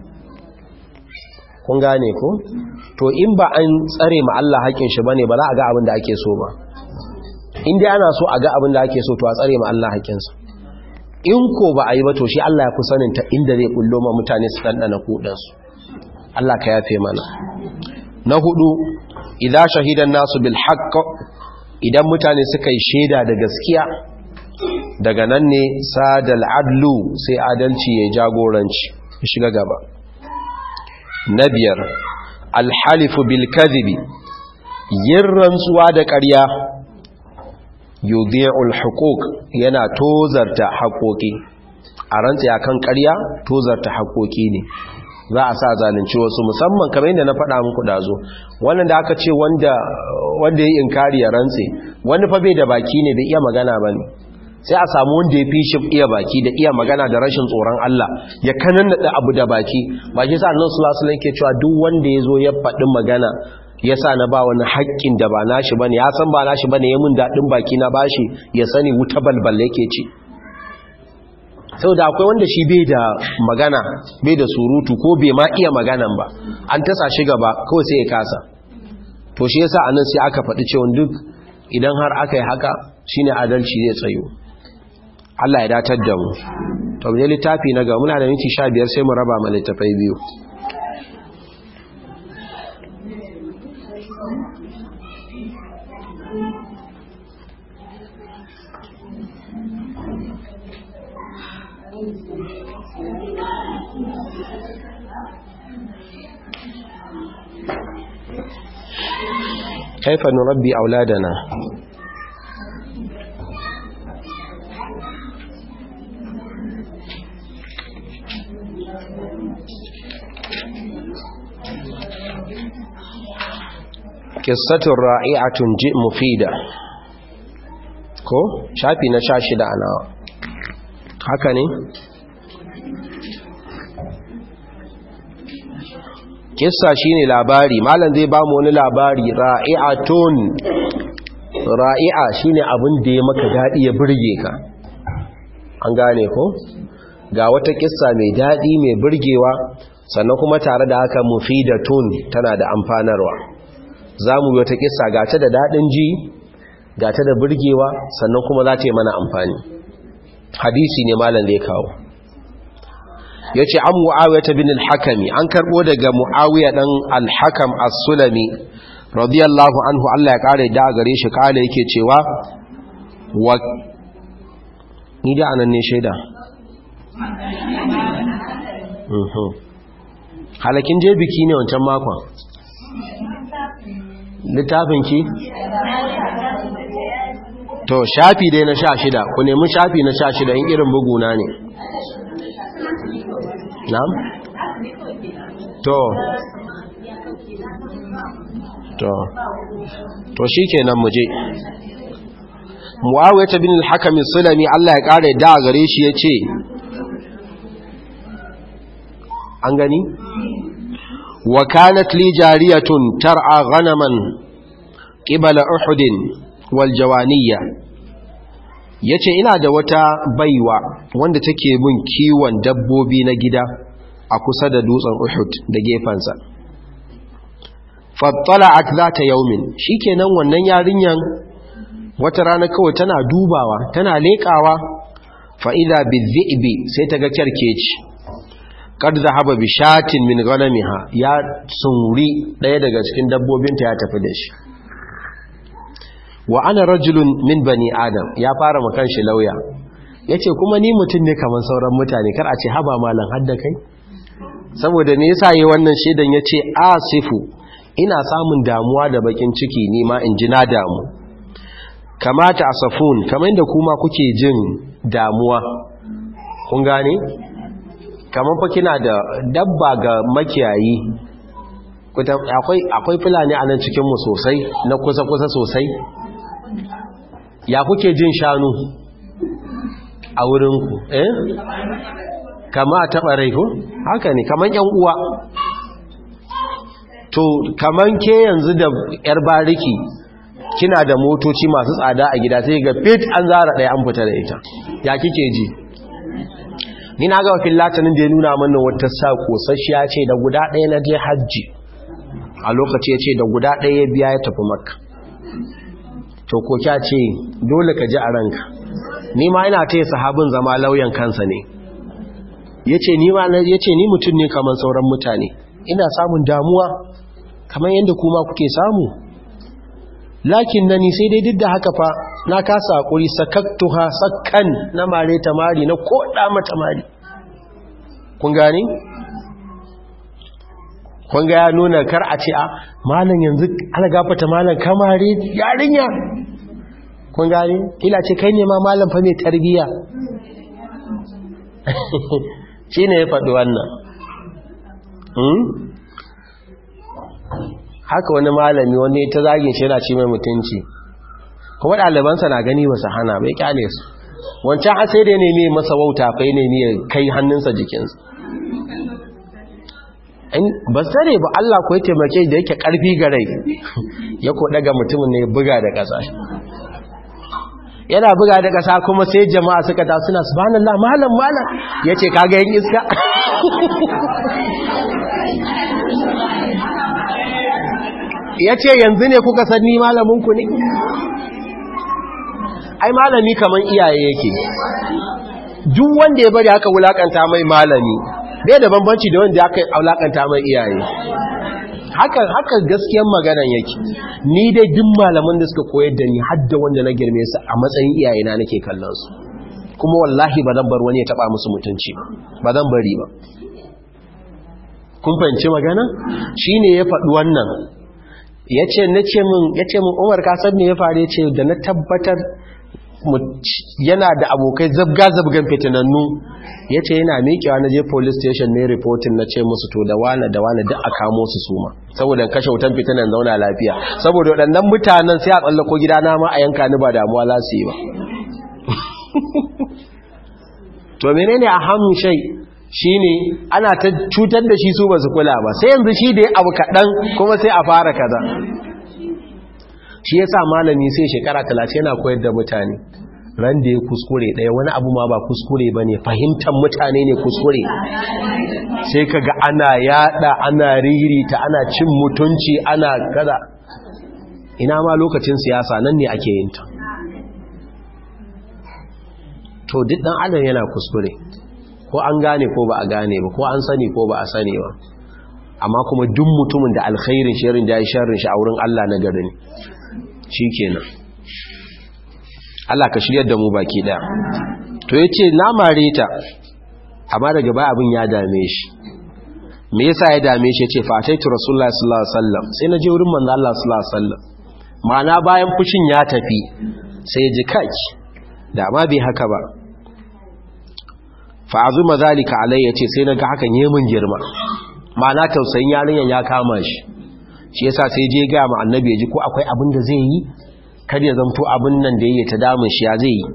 S1: kun gane ko to in ba an tsare ma Allah haƙin shi bane ba za a ga abin da ake so ba in dai ana so a ga abin da ake so to a tsare ma Allah haƙin sa in ko ba a yi ba to shi Allah ya fi sanin ta inda zai kullo ma mutane su dandana kudan su Allah ka yafe mana na hudu idan shahidan nasu bil haqq idan mutane suka yi shaida da gaskiya daga nan ne sadal adlu sai adalci ya jagoranci shiga gaba na biyar alhalifu bil kadhibi yin rantsuwa da ƙarya yudhi'ul huquq yana tozarta haƙoƙi a rantsi akan ƙarya tozarta haƙoƙi ne za a sa zalunci wasu musamman kamar yadda na faɗa muku dazo wannan da aka ce wanda wanda yayi inkari ya rantsi wani fa bai da baki ne bai iya magana bane sai a samu wanda ya fi shi iya baki da iya magana da rashin tsoron Allah ya kanannada abu da baki ba shi sa annabi sallallahu alaihi wasallam ke cewa duk wanda yazo ya faɗi magana ya sa na ba wani haƙƙin da ba nashi bane ya san ba nashi bane ya mun dadin baki na bashi ya sani wuta balbal yake ci saboda akwai wanda shi bai da magana bai da surutu ko bai ma iya maganan ba an tasa shi gaba kawai sai ya kasa to shi yasa anan sai aka faɗi cewa duk idan har aka yi haka shine adalci zai tsayo Allah ya datar da mu to mu littafi na ga muna da minti 15 sai mu raba ma littafai biyu كيف نربي أولادنا قصة رائعة جئ مفيدة ko shafi na sha shida a nawa haka ne kissa shine labari malam zai ba mu wani labari ra'i'atun ra'i'a shine abin da ya maka dadi ya burge ka an gane ko ga wata kissa mai dadi mai burgewa sannan kuma tare da haka mufidatun tana da amfanarwa zamu yi wata kissa ga ta da dadin ji ga ta da burgewa sannan kuma za ta yi mana amfani hadisi ne malam zai kawo ya ce an mu'awiyar ta bin al-hakami an karɓo daga mu'awiyar ɗan al-hakam as-sulami radiyallahu anhu Allah ya ƙara da gare shi ƙala yake cewa wa ni da anan ne shaida halakin je biki ne wancan makon littafin ki to shafi dai na sha shida ku nemi shafi na sha shida in irin buguna ne na'am to to to shikenan muje muawiyah bin al-hakam sulami Allah ya kare da gare shi yace an gani wa kanat li jariyatun tar'a ghanaman qibala uhud wal jawaniyya yace ina da wata baiwa wanda take mun kiwon dabbobi na gida a kusa da dutsen Uhud da gefansa fattala'at zata yaumin shikenan wannan yarinyan wata rana kawai tana dubawa tana lekawa fa idha bizzibi sai ta ga kerkeci kad zahaba bi shatin min ghanamiha ya sunri daya daga cikin dabbobinta ya tafi da shi wa ana rajulun min bani adam ya fara makan shi lauya yace kuma ni mutum ne kamar sauran mutane kar a ce haba malam hadda kai saboda me yasa yi wannan shedan yace asifu ina samun damuwa da bakin ciki ni ma in ji na damu kamata asafun kamar inda kuma kuke jin damuwa kun gane kamar fa kina da dabba ga makiyayi akwai akwai fulani a nan cikin mu sosai na kusa kusa sosai ya kuke jin shanu a wurinku eh kama a taɓa rai ko haka ne kaman yan uwa to kaman ke yanzu da yar bariki kina da motoci masu tsada a gida sai ga fit an zara ɗaya an fita da ita ya kike ji ni na ga wakil latinin da ya nuna mana wata sa kosasshiya ce da guda ɗaya na je hajji a lokaci ya ce da guda ɗaya ya biya ya tafi makka to ko kya ce dole ka ji a ranka ni ma ina taya sahabin zama lauyan kansa ne yace ni ma yace ni mutum ne kamar sauran mutane ina samun damuwa kamar yadda kuma kuke samu lakin nani sai dai duk da haka fa na kasa hakuri sakaktuha sakkan na mare ta mari na koda mata mari kun gani kun ga ya nuna kar a ce a malam yanzu ana gafata malam kamare yarinya kun gani kila ce kai ne ma malam fa mai tarbiya shi ne ya faɗi wannan haka wani malami wani ta zagin shi yana ci mai mutunci kuma ɗalibansa na gani ba su hana bai kyale su wancan asai da ne mai masa wauta fai ne ya kai hannunsa jikinsa ba sare ba Allah ko ya taimake da yake ƙarfi ga rai ya ko daga mutumin ne buga da ƙasa yana buga da ƙasa kuma sai jama'a suka ta suna subhanallah malam malam yace kaga yin iska yace yanzu ne kuka san ni malamin ku ne ai malami kaman iyaye yake duk wanda ya bari haka wulakanta mai malami bai da bambanci da wanda aka wulakanta mai iyaye haka haka gaskiyar maganan yake ni dai duk malaman da suka koyar da ni hadda wanda na girme su a matsayin iyayena nake kallon su kuma wallahi ba zan bar wani ya taba musu mutunci ba zan bari ba kun fahimci magana shine ya faɗi wannan yace nace min yace min Umar ka san me ya faru yace da na tabbatar yana da abokai zabga zabgan fitinannu yace yana miƙewa na je police station ne reporting na ce musu to da wane da wane duk a kamo su suma saboda kashe wutan fitinan zauna lafiya saboda waɗannan mutanen sai a tsallako gidana ma a yanka ni ba damuwa za su yi ba to menene a hamun shai shine ana ta cutar da shi su ba su kula ba sai yanzu shi da ya abu kaɗan kuma sai a fara kaza shi ya sa malami sai shekara talatin yana koyar da mutane ran da ya kuskure ɗaya wani abu ma ba kuskure ba ne fahimtar mutane ne kuskure sai ka ga ana yada ana ririta ana cin mutunci ana kaza ina ma lokacin siyasa nan ne ake yin ta to duk dan adam yana kuskure ko an gane ko ba a gane ba ko an sani ko ba a sani ba amma kuma duk mutumin da alkhairin shirin da ya sharrin shi a wurin Allah na gari ne shikenan Allah ka shiryar da mu baki daya to yace na mare ta amma daga baya abin ya dame shi me yasa ya dame shi yace fataitu rasulullahi sallallahu alaihi wasallam sai na je wurin manzo Allah sallallahu alaihi wasallam ma'ana bayan fushin ya tafi sai ya ji kaki da ma bai haka ba fa'azuma zalika alai yace sai naga hakan yemin girma ma'ana tausayin yarinyan ya kama shi shi yasa sai je ga mu annabi ji ko akwai abin da zai yi kar ya zanto abin nan da yake ta damun shi ya zai yi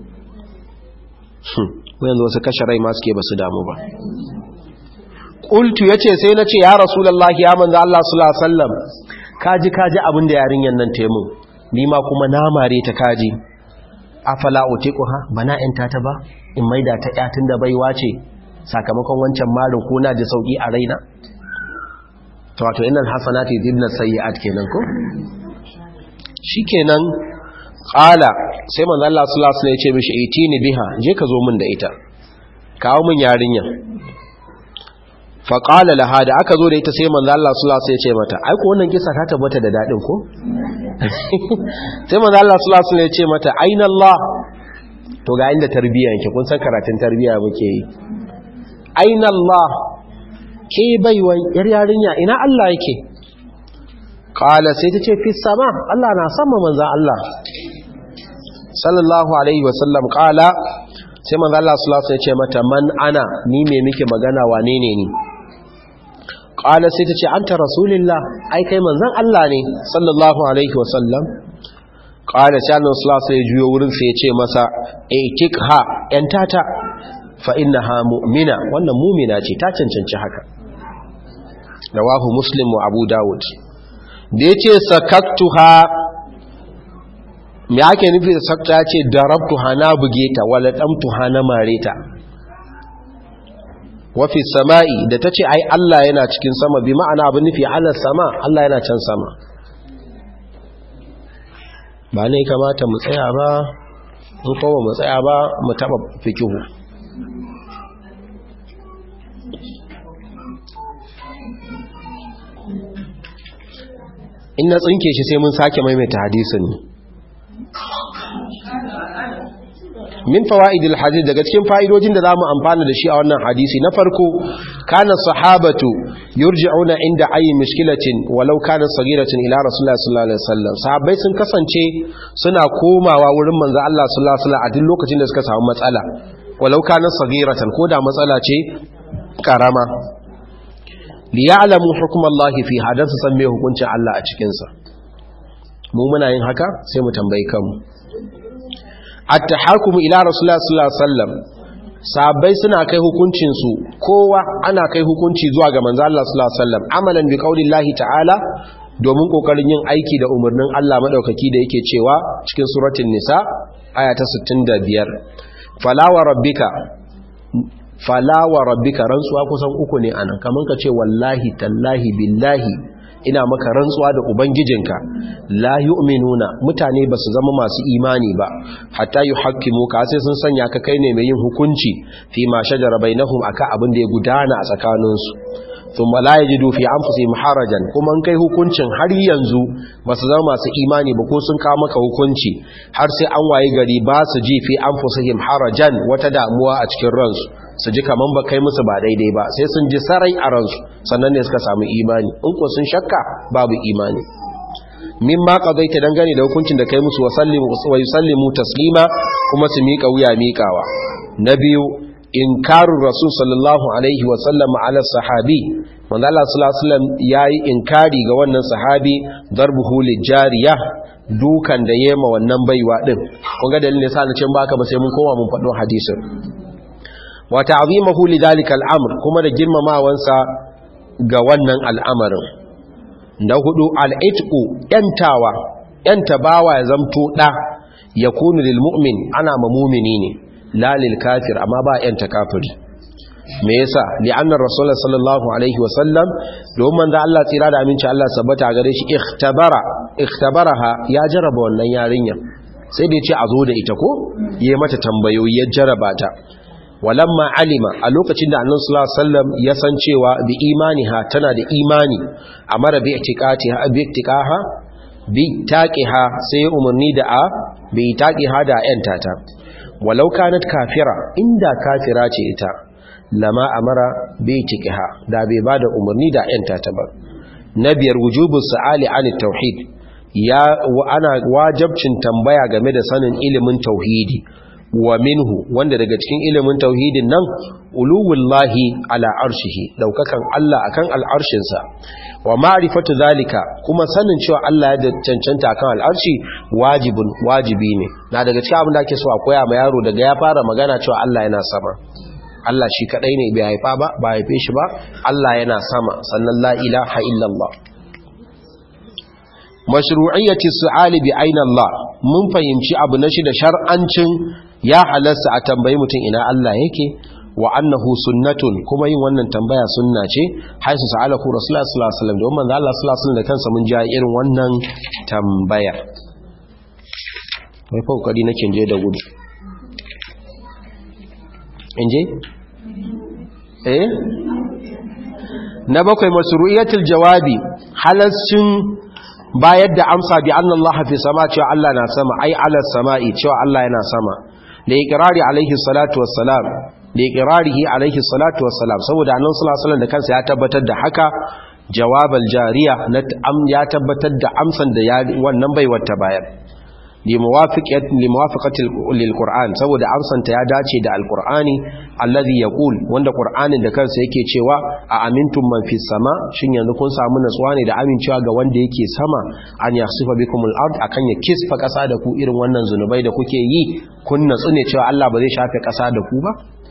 S1: ko yanzu wasu kashe rai ma suke basu damu ba qultu yace sai nace ya rasulullahi ya manzo Allah sallallahu alaihi wasallam kaji kaji abin da yarinyan nan taimun ni ma kuma na mare ta kaji afala utiquha bana yanta ta ba in maida ta yatin da baiwa ce sakamakon wancan marin kuna da sauki a raina to wato innal hasanati yudhibna sayyi'at kenan ko shikenan qala sai manzo Allah sallallahu alaihi wasallam ya ce mishi itini biha je ka zo min da ita kawo min yarinya fa qala laha da aka zo da ita sai manzo Allah sallallahu alaihi wasallam ya ce mata ai ko wannan kisa ta tabbata da dadin ko sai manzo Allah sallallahu alaihi wasallam ya ce mata aina Allah to ga inda tarbiyya yake kun san karatun tarbiyya muke yi aina Allah ke baiwan yar yarinya ina Allah yake qala sai ta ce fi sama Allah na sama manzo Allah sallallahu alaihi wasallam qala sai manzo Allah sallallahu alaihi wasallam ya ce mata man ana ni me muke magana wane ne ni qala sai ta ce anta rasulullah ai kai manzon Allah ne sallallahu alaihi wasallam qala sai Allah sallallahu alaihi wasallam juyo wurin sai ya ce masa itikha yantata fa innaha mu'mina wannan mu'mina ce ta cancanci haka rawahu muslim wa abu daud da yace sakaktuha me ake nufi da sakta ce darabtuha na buge ta wala damtuha na mareta wafi sama'i da ta ce ai Allah yana cikin sama bi ma'ana abin nufi ala sama Allah yana can sama ba ne kamata mu tsaya ba in kowa mu tsaya ba mu taba fikihu in na tsinke shi sai mun sake maimaita hadisin min fawaidil hadith daga cikin fa'idojin da zamu amfana da shi a wannan hadisi na farko kana sahabatu yurji'una inda ayi mushkilatin walau kana saghiratin ila rasulullahi sallallahu alaihi wasallam sahabbai sun kasance suna komawa wurin manzo Allah sallallahu alaihi wasallam a duk lokacin da suka samu matsala walau kana saghiratan ko da matsala ce karama liya'lamu hukmallahi fi hadan su san me hukuncin Allah a cikin sa mu muna yin haka sai mu tambayi kanmu at-tahakumu ila rasulullah sallallahu alaihi wasallam sahabbai suna kai hukuncin su kowa ana kai hukunci zuwa ga manzo Allah sallallahu alaihi wasallam amalan bi qaulillahi ta'ala domin kokarin yin aiki da umarnin Allah madaukaki da yake cewa cikin suratul nisa aya ta 65 fala wa rabbika fala wa rabbika rantsuwa kusan uku ne anan kaman ka ce wallahi tallahi billahi ina maka rantsuwa da ubangijinka la yu'minuna mutane ba su zama masu imani ba hatta yuhaqqimu ka sai sun sanya ka kai ne mai yin hukunci fi ma shajara bainahum aka abin da ya gudana a tsakaninsu thumma la yajidu fi anfusihim harajan kuma an kai hukuncin har yanzu ba su zama masu imani ba ko sun kawo maka hukunci har sai an waye gari ba su ji fi anfusihim harajan wata damuwa a cikin ransu su ji kaman ba kai musu ba daidai ba sai sun ji sarai a ransu sannan ne suka samu imani in ko sun shakka babu imani mimma qadaita dangane da hukuncin da kai musu wa sallimu wa yusallimu taslima kuma su miƙa wuya miƙawa na biyu inkarun rasul sallallahu alaihi wa sallam ala sahabi manzo Allah sallallahu alaihi wasallam yayi inkari ga wannan sahabi darbuhu lijariya dukan da yema wannan baiwa din kun ga dalilin yasa na cin baka ba sai mun koma mun faɗo hadisin wa ta'zimuhu lidhalika al'amr kuma da girmamawansa ga wannan al'amarin na hudu al'itqu yantawa yanta bawa ya zamto da yakunu lil mu'min ana ma mu'mini ne la lil kafir amma ba yanta kafiri me yasa li'anna rasulullah sallallahu alaihi wasallam domin da Allah tsira da aminci Allah sabbata gare shi ikhtabara ikhtabaraha ya jaraba wannan yarinya sai da ya ce a zo da ita ko yayi mata tambayoyi ya jaraba ta walamma alima a lokacin da annabi sallallahu alaihi wasallam ya san cewa bi imaniha tana da imani amara bi itiqatiha bi itiqaha bi taqiha sai umarni da a bi taqiha da yanta ta walau kanat kafira inda kafira ce ita lama amara bi itiqaha da bai bada umarni da yanta ta ba na biyar wujubu su'ali an tauhid ya ana wajibcin tambaya game da sanin ilimin tauhidi wa minhu wanda daga cikin ilimin tauhidin nan uluwullahi ala arshihi daukakan Allah akan al'arshinsa wa ma'rifatu zalika kuma sanin cewa Allah ya cancanta akan al'arshi wajibun wajibi ne na daga cikin abin da ake so a koya ma yaro daga ya fara magana cewa Allah yana sama Allah shi kadai ne bai haifa ba ba haife shi ba Allah yana sama sannan la ilaha illallah mashru'iyyati su'ali bi aina Allah mun fahimci abu na shi da shar'ancin ya halasta a tambayi mutum ina Allah yake wa annahu sunnatun kuma yin wannan tambaya sunna ce haisu sa'alahu rasulullahi sallallahu alaihi wasallam domin manzo Allah sallallahu alaihi wasallam da kansa mun ja irin wannan tambaya mai fa kokari nake je da gudu inje eh na bakwai masru'iyatul jawabi halascin bayar da amsa bi anna Allah fi sama cewa Allah na sama ai ala sama'i cewa Allah yana sama da iqrari alaihi salatu wassalam da iqrarihi alaihi salatu wassalam saboda annabi sallallahu alaihi wasallam da kansa ya tabbatar da haka jawabal jariya na ya tabbatar da amsan da ya wannan baiwar ta bayar li muwafiqati li muwafaqati lil qur'an saboda amsan ta ya dace da alqur'ani alladhi yaqul wanda qur'anin da kansa yake cewa a amintum man fis sama shin yanzu kun samu natsuwa ne da amincewa ga wanda yake sama an yasifa bikumul ard akan ya kisfa kasa da ku irin wannan zunubai da kuke yi kun natsu ne cewa Allah ba zai shafe kasa da ku ba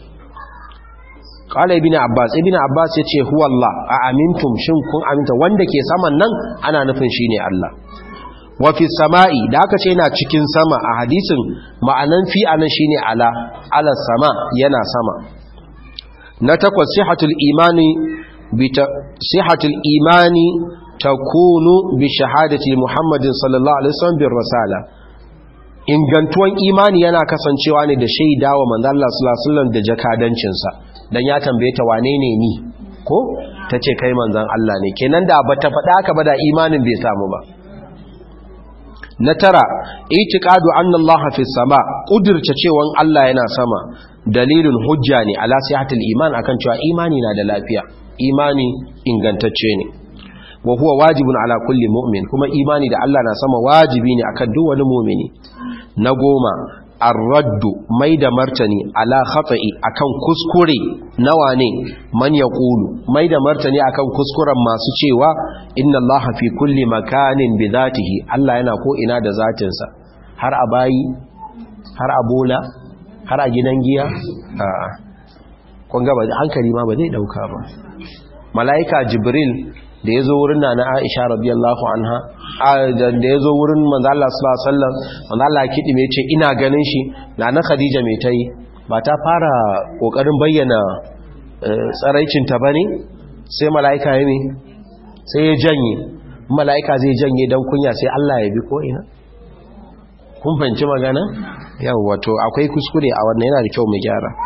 S1: qala ibn abbas ibn abbas yace huwa Allah a amintum shin kun aminta wanda ke saman nan ana nufin shine Allah wa fi sama'i da aka ce yana cikin sama a hadisin ma'anan fi anan shine ala ala sama yana sama na takwas sihatul imani bi sihatul imani takunu bi shahadati muhammadin sallallahu alaihi wasallam bir rasala ingantuwan imani yana kasancewa ne da shaidawa manzo Allah sallallahu alaihi wasallam da jakadancin sa dan ya tambaye ta wane ne ni ko tace kai manzon Allah ne kenan da bata faɗa haka ba da imanin bai samu ba na tara itiqadu anna allaha fi sama kudirce cewan Allah yana sama dalilin hujja ne ala sihatul iman akan cewa imani na da lafiya imani ingantacce ne wa huwa wajibun ala kulli mu'min kuma imani da Allah na sama wajibi ne akan duk wani mu'mini na goma ar-raddu mai da martani ala khata'i akan kuskure nawa ne man yaqulu mai da martani akan kuskuren masu cewa inna allaha fi kulli makanin bi zatihi Allah yana ko ina da zatinsa har a bayi har a bola har a gidan giya a'a kun ga ba hankali ma ba zai dauka ba malaika jibril da ya zo wurin na na aisha radiyallahu anha da ya zo wurin manzala sallallahu alaihi wasallam manzala kidi mai ce ina ganin shi na na khadija mai tai ba ta fara kokarin bayyana tsaraicin ta bane sai malaika ya ne sai ya janye malaika zai janye dan kunya sai Allah ya bi ko ina kun fahimci magana yawa to akwai kuskure a wannan yana da kyau mu gyara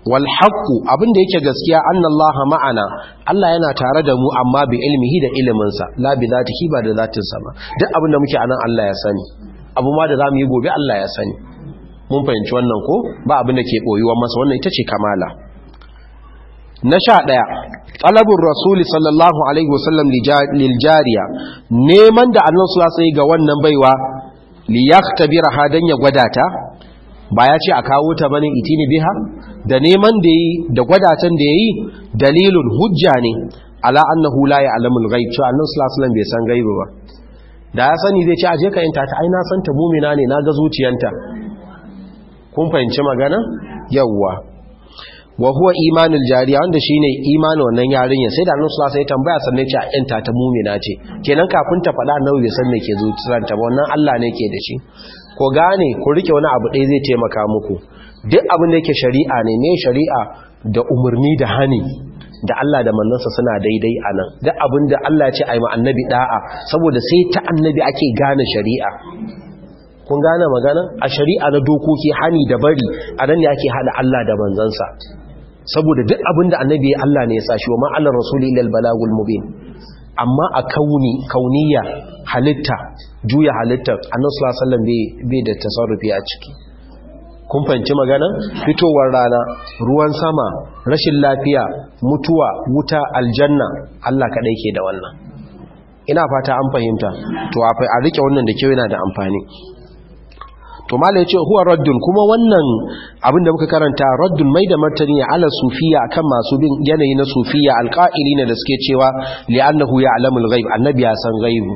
S1: wal haqqu abinda yake gaskiya annallaha ma'ana Allah yana tare da mu amma bi ilmihi da iliminsa la bi zatihi ba da zatinsa ba duk abinda muke anan Allah ya sani abu ma da zamu yi gobe Allah ya sani mun fahimci wannan ko ba abinda ke boyuwa masa wannan ita ce kamala na sha ɗaya talabur rasuli sallallahu alaihi wasallam lil jariya neman da annabi sallallahu alaihi ga wannan baiwa li yaktabiraha dan ya gwada ta ba ya ce a kawo ta bane itini biha da neman da yi da gwadatan da yayi dalilun hujja ne ala annahu la ya'lamul ghaib cewa annabi sallallahu alaihi wasallam bai san gaibi ba da ya sani zai ce aje ka yanta ta ai na san ta mu'mina ne na ga zuciyanta kun fahimci magana yawwa wa huwa imanul jariya wanda shine imanin wannan yarinya sai da annabi sallallahu alaihi wasallam ya tambaya sannan ce a yanta ta mu'mina ce kenan kafin ta faɗa annabi bai san me ke zuciyarta ba wannan Allah ne ke da shi ko gane ku rike wani abu ɗaya zai taimaka muku duk abin da yake shari'a ne ne shari'a da umarni da hani da Allah da mannansa suna daidai a nan duk abin da Allah ya ce a yi annabi da'a saboda sai ta annabi ake gane shari'a kun gane magana a shari'a na dokoki hani da bari a nan ne ake hada Allah da manzansa saboda duk abin da annabi ya Allah ne ya sa shi wa ma'alar rasuli ilal balagul mubin amma a kauni kauniya halitta juya halittar annabi sallallahu alaihi wasallam bai da tasarrufi a ciki kun fahimci magana fitowar rana ruwan sama rashin lafiya mutuwa wuta aljanna Allah kadai ke da wannan ina fata an fahimta to a rike wannan da kyau yana da amfani to mala yace huwa raddun kuma wannan abin da muka karanta raddun mai da martani ne ala sufiya akan masu bin yanayi na sufiya alqa'ilina da suke cewa li'annahu ya'lamul ghaib annabi ya san ghaibu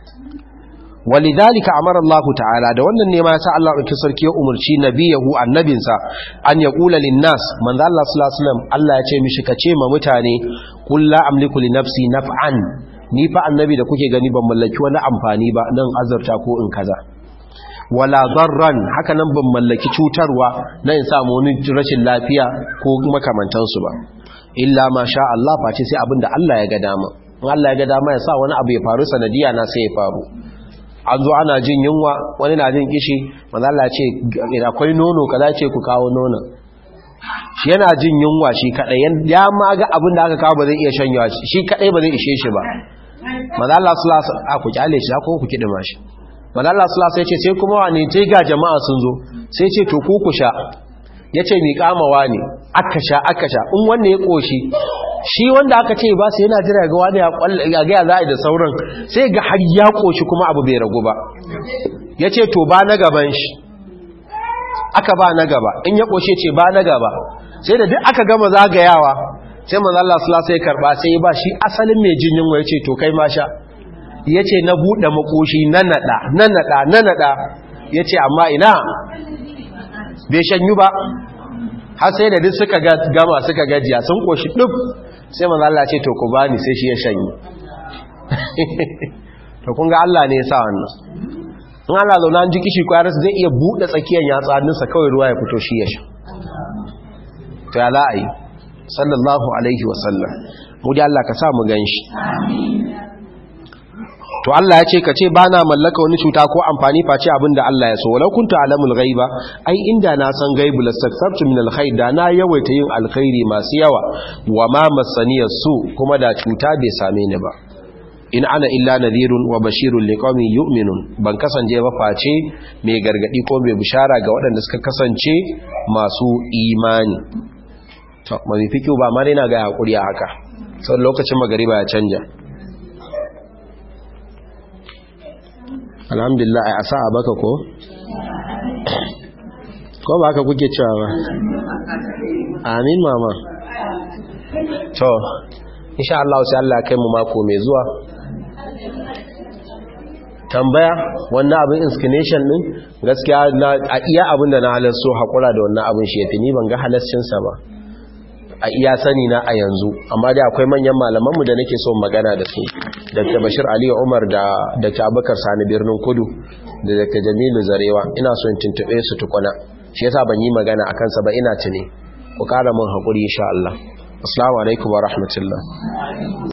S1: walidhalika amara Allah ta'ala da wannan ne ma yasa Allah ɗauki sarki ya umarci nabiyahu annabinsa an ya qula linnas manzo Allah sallallahu alaihi wasallam Allah ya ce mishi ka ce ma mutane qul la amliku li nafsi naf'an ni fa annabi da kuke gani ban mallaki wani amfani ba nan azurta ko in kaza wala darran haka nan ban mallaki cutarwa na in samu wani rashin lafiya ko makamantansu ba illa ma sha Allah face sai abin da Allah ya ga dama in Allah ya ga dama ya sa wani abu ya faru sanadiya na sai ya faru an zo ana jin yunwa wani na jin kishi manzo Allah ce akwai nono kaza ce ku kawo nono shi yana jin yunwa shi kadai ya ma ga abin da aka kawo ba zai iya shanyawa shi kadai ba zai ishe shi ba manzo Allah sallallahu alaihi wasallam ku kyale shi ko ku kidima shi manzo Allah sallallahu alaihi wasallam ya ce sai kuma wani sai ga jama'a sun zo sai ce to ku ku sha yace mi kamawa ne aka sha aka sha in wanda ya koshi shi wanda aka ce ba sai yana jira ga wani ya ga za a da sauran sai ga har ya koshi kuma abu bai ragu ba ya ce to ba na gaban shi aka ba na gaba in ya koshe ce ba na gaba sai da duk aka gama zagayawa sai manzo Allah sallallahu alaihi karba sai ya ba shi asalin mai jin yunwa yace to kai ma sha yace na bude makoshi na nada na nada na nada yace amma ina bai shanyu ba har sai da duk suka gama suka gajiya sun koshi duk sai manzo Allah ce to ku bani sai shi ya shanyi to kun ga Allah ne ya sa wannan in ana zauna an ji kishi kwayar zai iya bude tsakiyar yatsa hannunsa kawai ruwa ya fito shi ya sha to ya za a yi sallallahu alaihi wasallam mu da Allah ka sa mu ganshi to Allah ya ce ka ce ba na mallaka wani cuta ko amfani face abin da Allah ya so walau kuntu alamul ghaiba ai inda na san gaibu lastaksartu min alkhair da na yawaita yin alkhairi masu yawa wa ma masaniyar su kuma da cuta bai same ni ba in ana illa nadhirun wa bashirun liqaumin yu'minun ban kasance ba face mai gargadi ko mai bishara ga waɗanda suka kasance masu imani to mai fikiu ba ma na ga hakuri a haka sau lokacin magariba ya canja alhamdulillah a asa a baka ko? ko ba haka kuke cewa ba amin mama to insha Allah sai Allah kai mu mako mai zuwa tambaya wannan abin inclination din gaskiya a iya abin da na halarso haƙura da wannan abin shi ya fi ni ban ga halascinsa ba a iya sani na a yanzu amma dai akwai manyan malamanmu da nake so magana da su dr bashir aliyu umar da dr abubakar sani birnin kudu da dr jamilu zarewa ina son tuntube su tukuna shi yasa ban yi magana a kansa ba ina tuni ku kara min haƙuri insha Allah assalamu alaikum wa rahmatullah